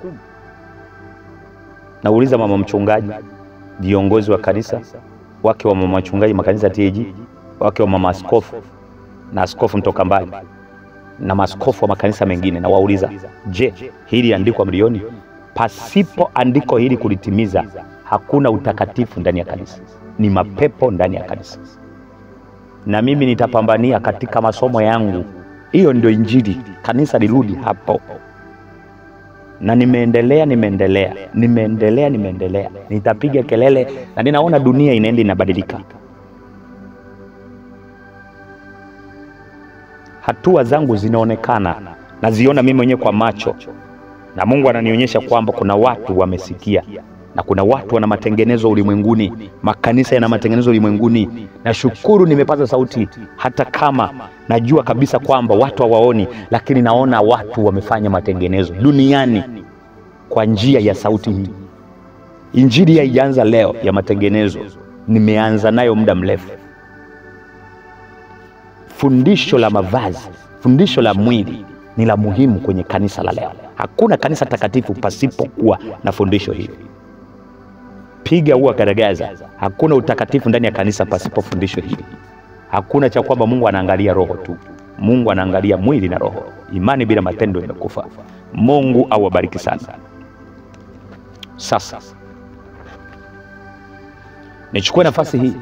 Nauliza mama mchungaji, viongozi wa kanisa, wake wa mama wachungaji makanisa ya TAG, wake wa mama askofu na askofu mtoka mbali na maaskofu wa makanisa mengine, na wauliza, je, hili andiko mlioni? Pasipo andiko hili kulitimiza, hakuna utakatifu ndani ya kanisa, ni mapepo ndani ya kanisa. Na mimi nitapambania katika masomo yangu, hiyo ndio Injili, kanisa lirudi hapo na nimeendelea nimeendelea nimeendelea nimeendelea, nitapiga kelele, na ninaona dunia inaenda inabadilika. Hatua zangu zinaonekana, naziona mimi mwenyewe kwa macho, na Mungu ananionyesha kwamba kuna watu wamesikia na kuna watu wana matengenezo ulimwenguni, makanisa yana matengenezo ulimwenguni. Nashukuru nimepata sauti, hata kama najua kabisa kwamba watu hawaoni, lakini naona watu wamefanya matengenezo duniani kwa njia ya sauti hii. Injili haijaanza leo ya matengenezo, nimeanza nayo muda mrefu. Fundisho la mavazi, fundisho la mwili ni la muhimu kwenye kanisa la leo. Hakuna kanisa takatifu pasipokuwa na fundisho hili. Piga ua garagaza, hakuna utakatifu ndani ya kanisa pasipo fundisho hili. Hakuna cha kwamba Mungu anaangalia roho tu, Mungu anaangalia mwili na roho. Imani bila matendo imekufa. Mungu awabariki sana. Sasa nichukue nafasi hii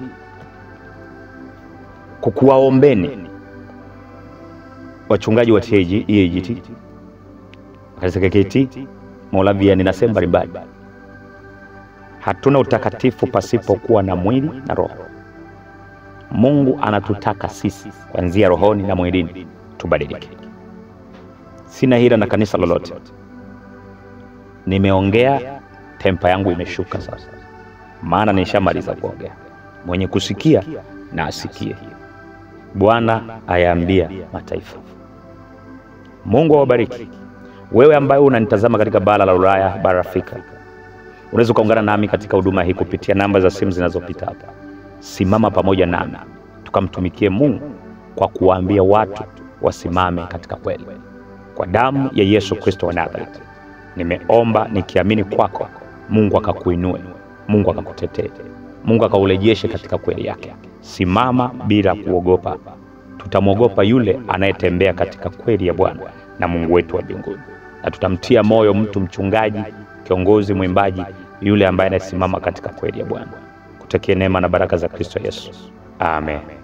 kukuwaombeni wachungaji wa TAG, EAGT, kanisa KKT, Moravian na sehemu mbalimbali. Hatuna utakatifu pasipokuwa na mwili na roho. Mungu anatutaka sisi kuanzia rohoni na mwilini tubadilike. Sina hila na kanisa lolote, nimeongea, tempa yangu imeshuka sasa, maana nishamaliza kuongea. Mwenye kusikia na asikie. Bwana ayaambia mataifa. Mungu awabariki. Wewe ambaye unanitazama katika bara la Ulaya, bara Afrika, unaweza ukaungana nami katika huduma hii kupitia namba za simu zinazopita hapa. Simama pamoja nami tukamtumikie Mungu kwa kuwaambia watu wasimame katika kweli. Kwa damu ya Yesu Kristo wa Nazareti, nimeomba nikiamini kwako, Mungu akakuinue, Mungu akakutetee, Mungu akaurejeshe katika kweli yake. Simama bila kuogopa. Tutamwogopa yule anayetembea katika kweli ya Bwana na Mungu wetu wa mbinguni, na tutamtia moyo mtu mchungaji, kiongozi, mwimbaji, yule ambaye anayesimama katika kweli ya Bwana. Kutakie neema na baraka za Kristo Yesu. Amen.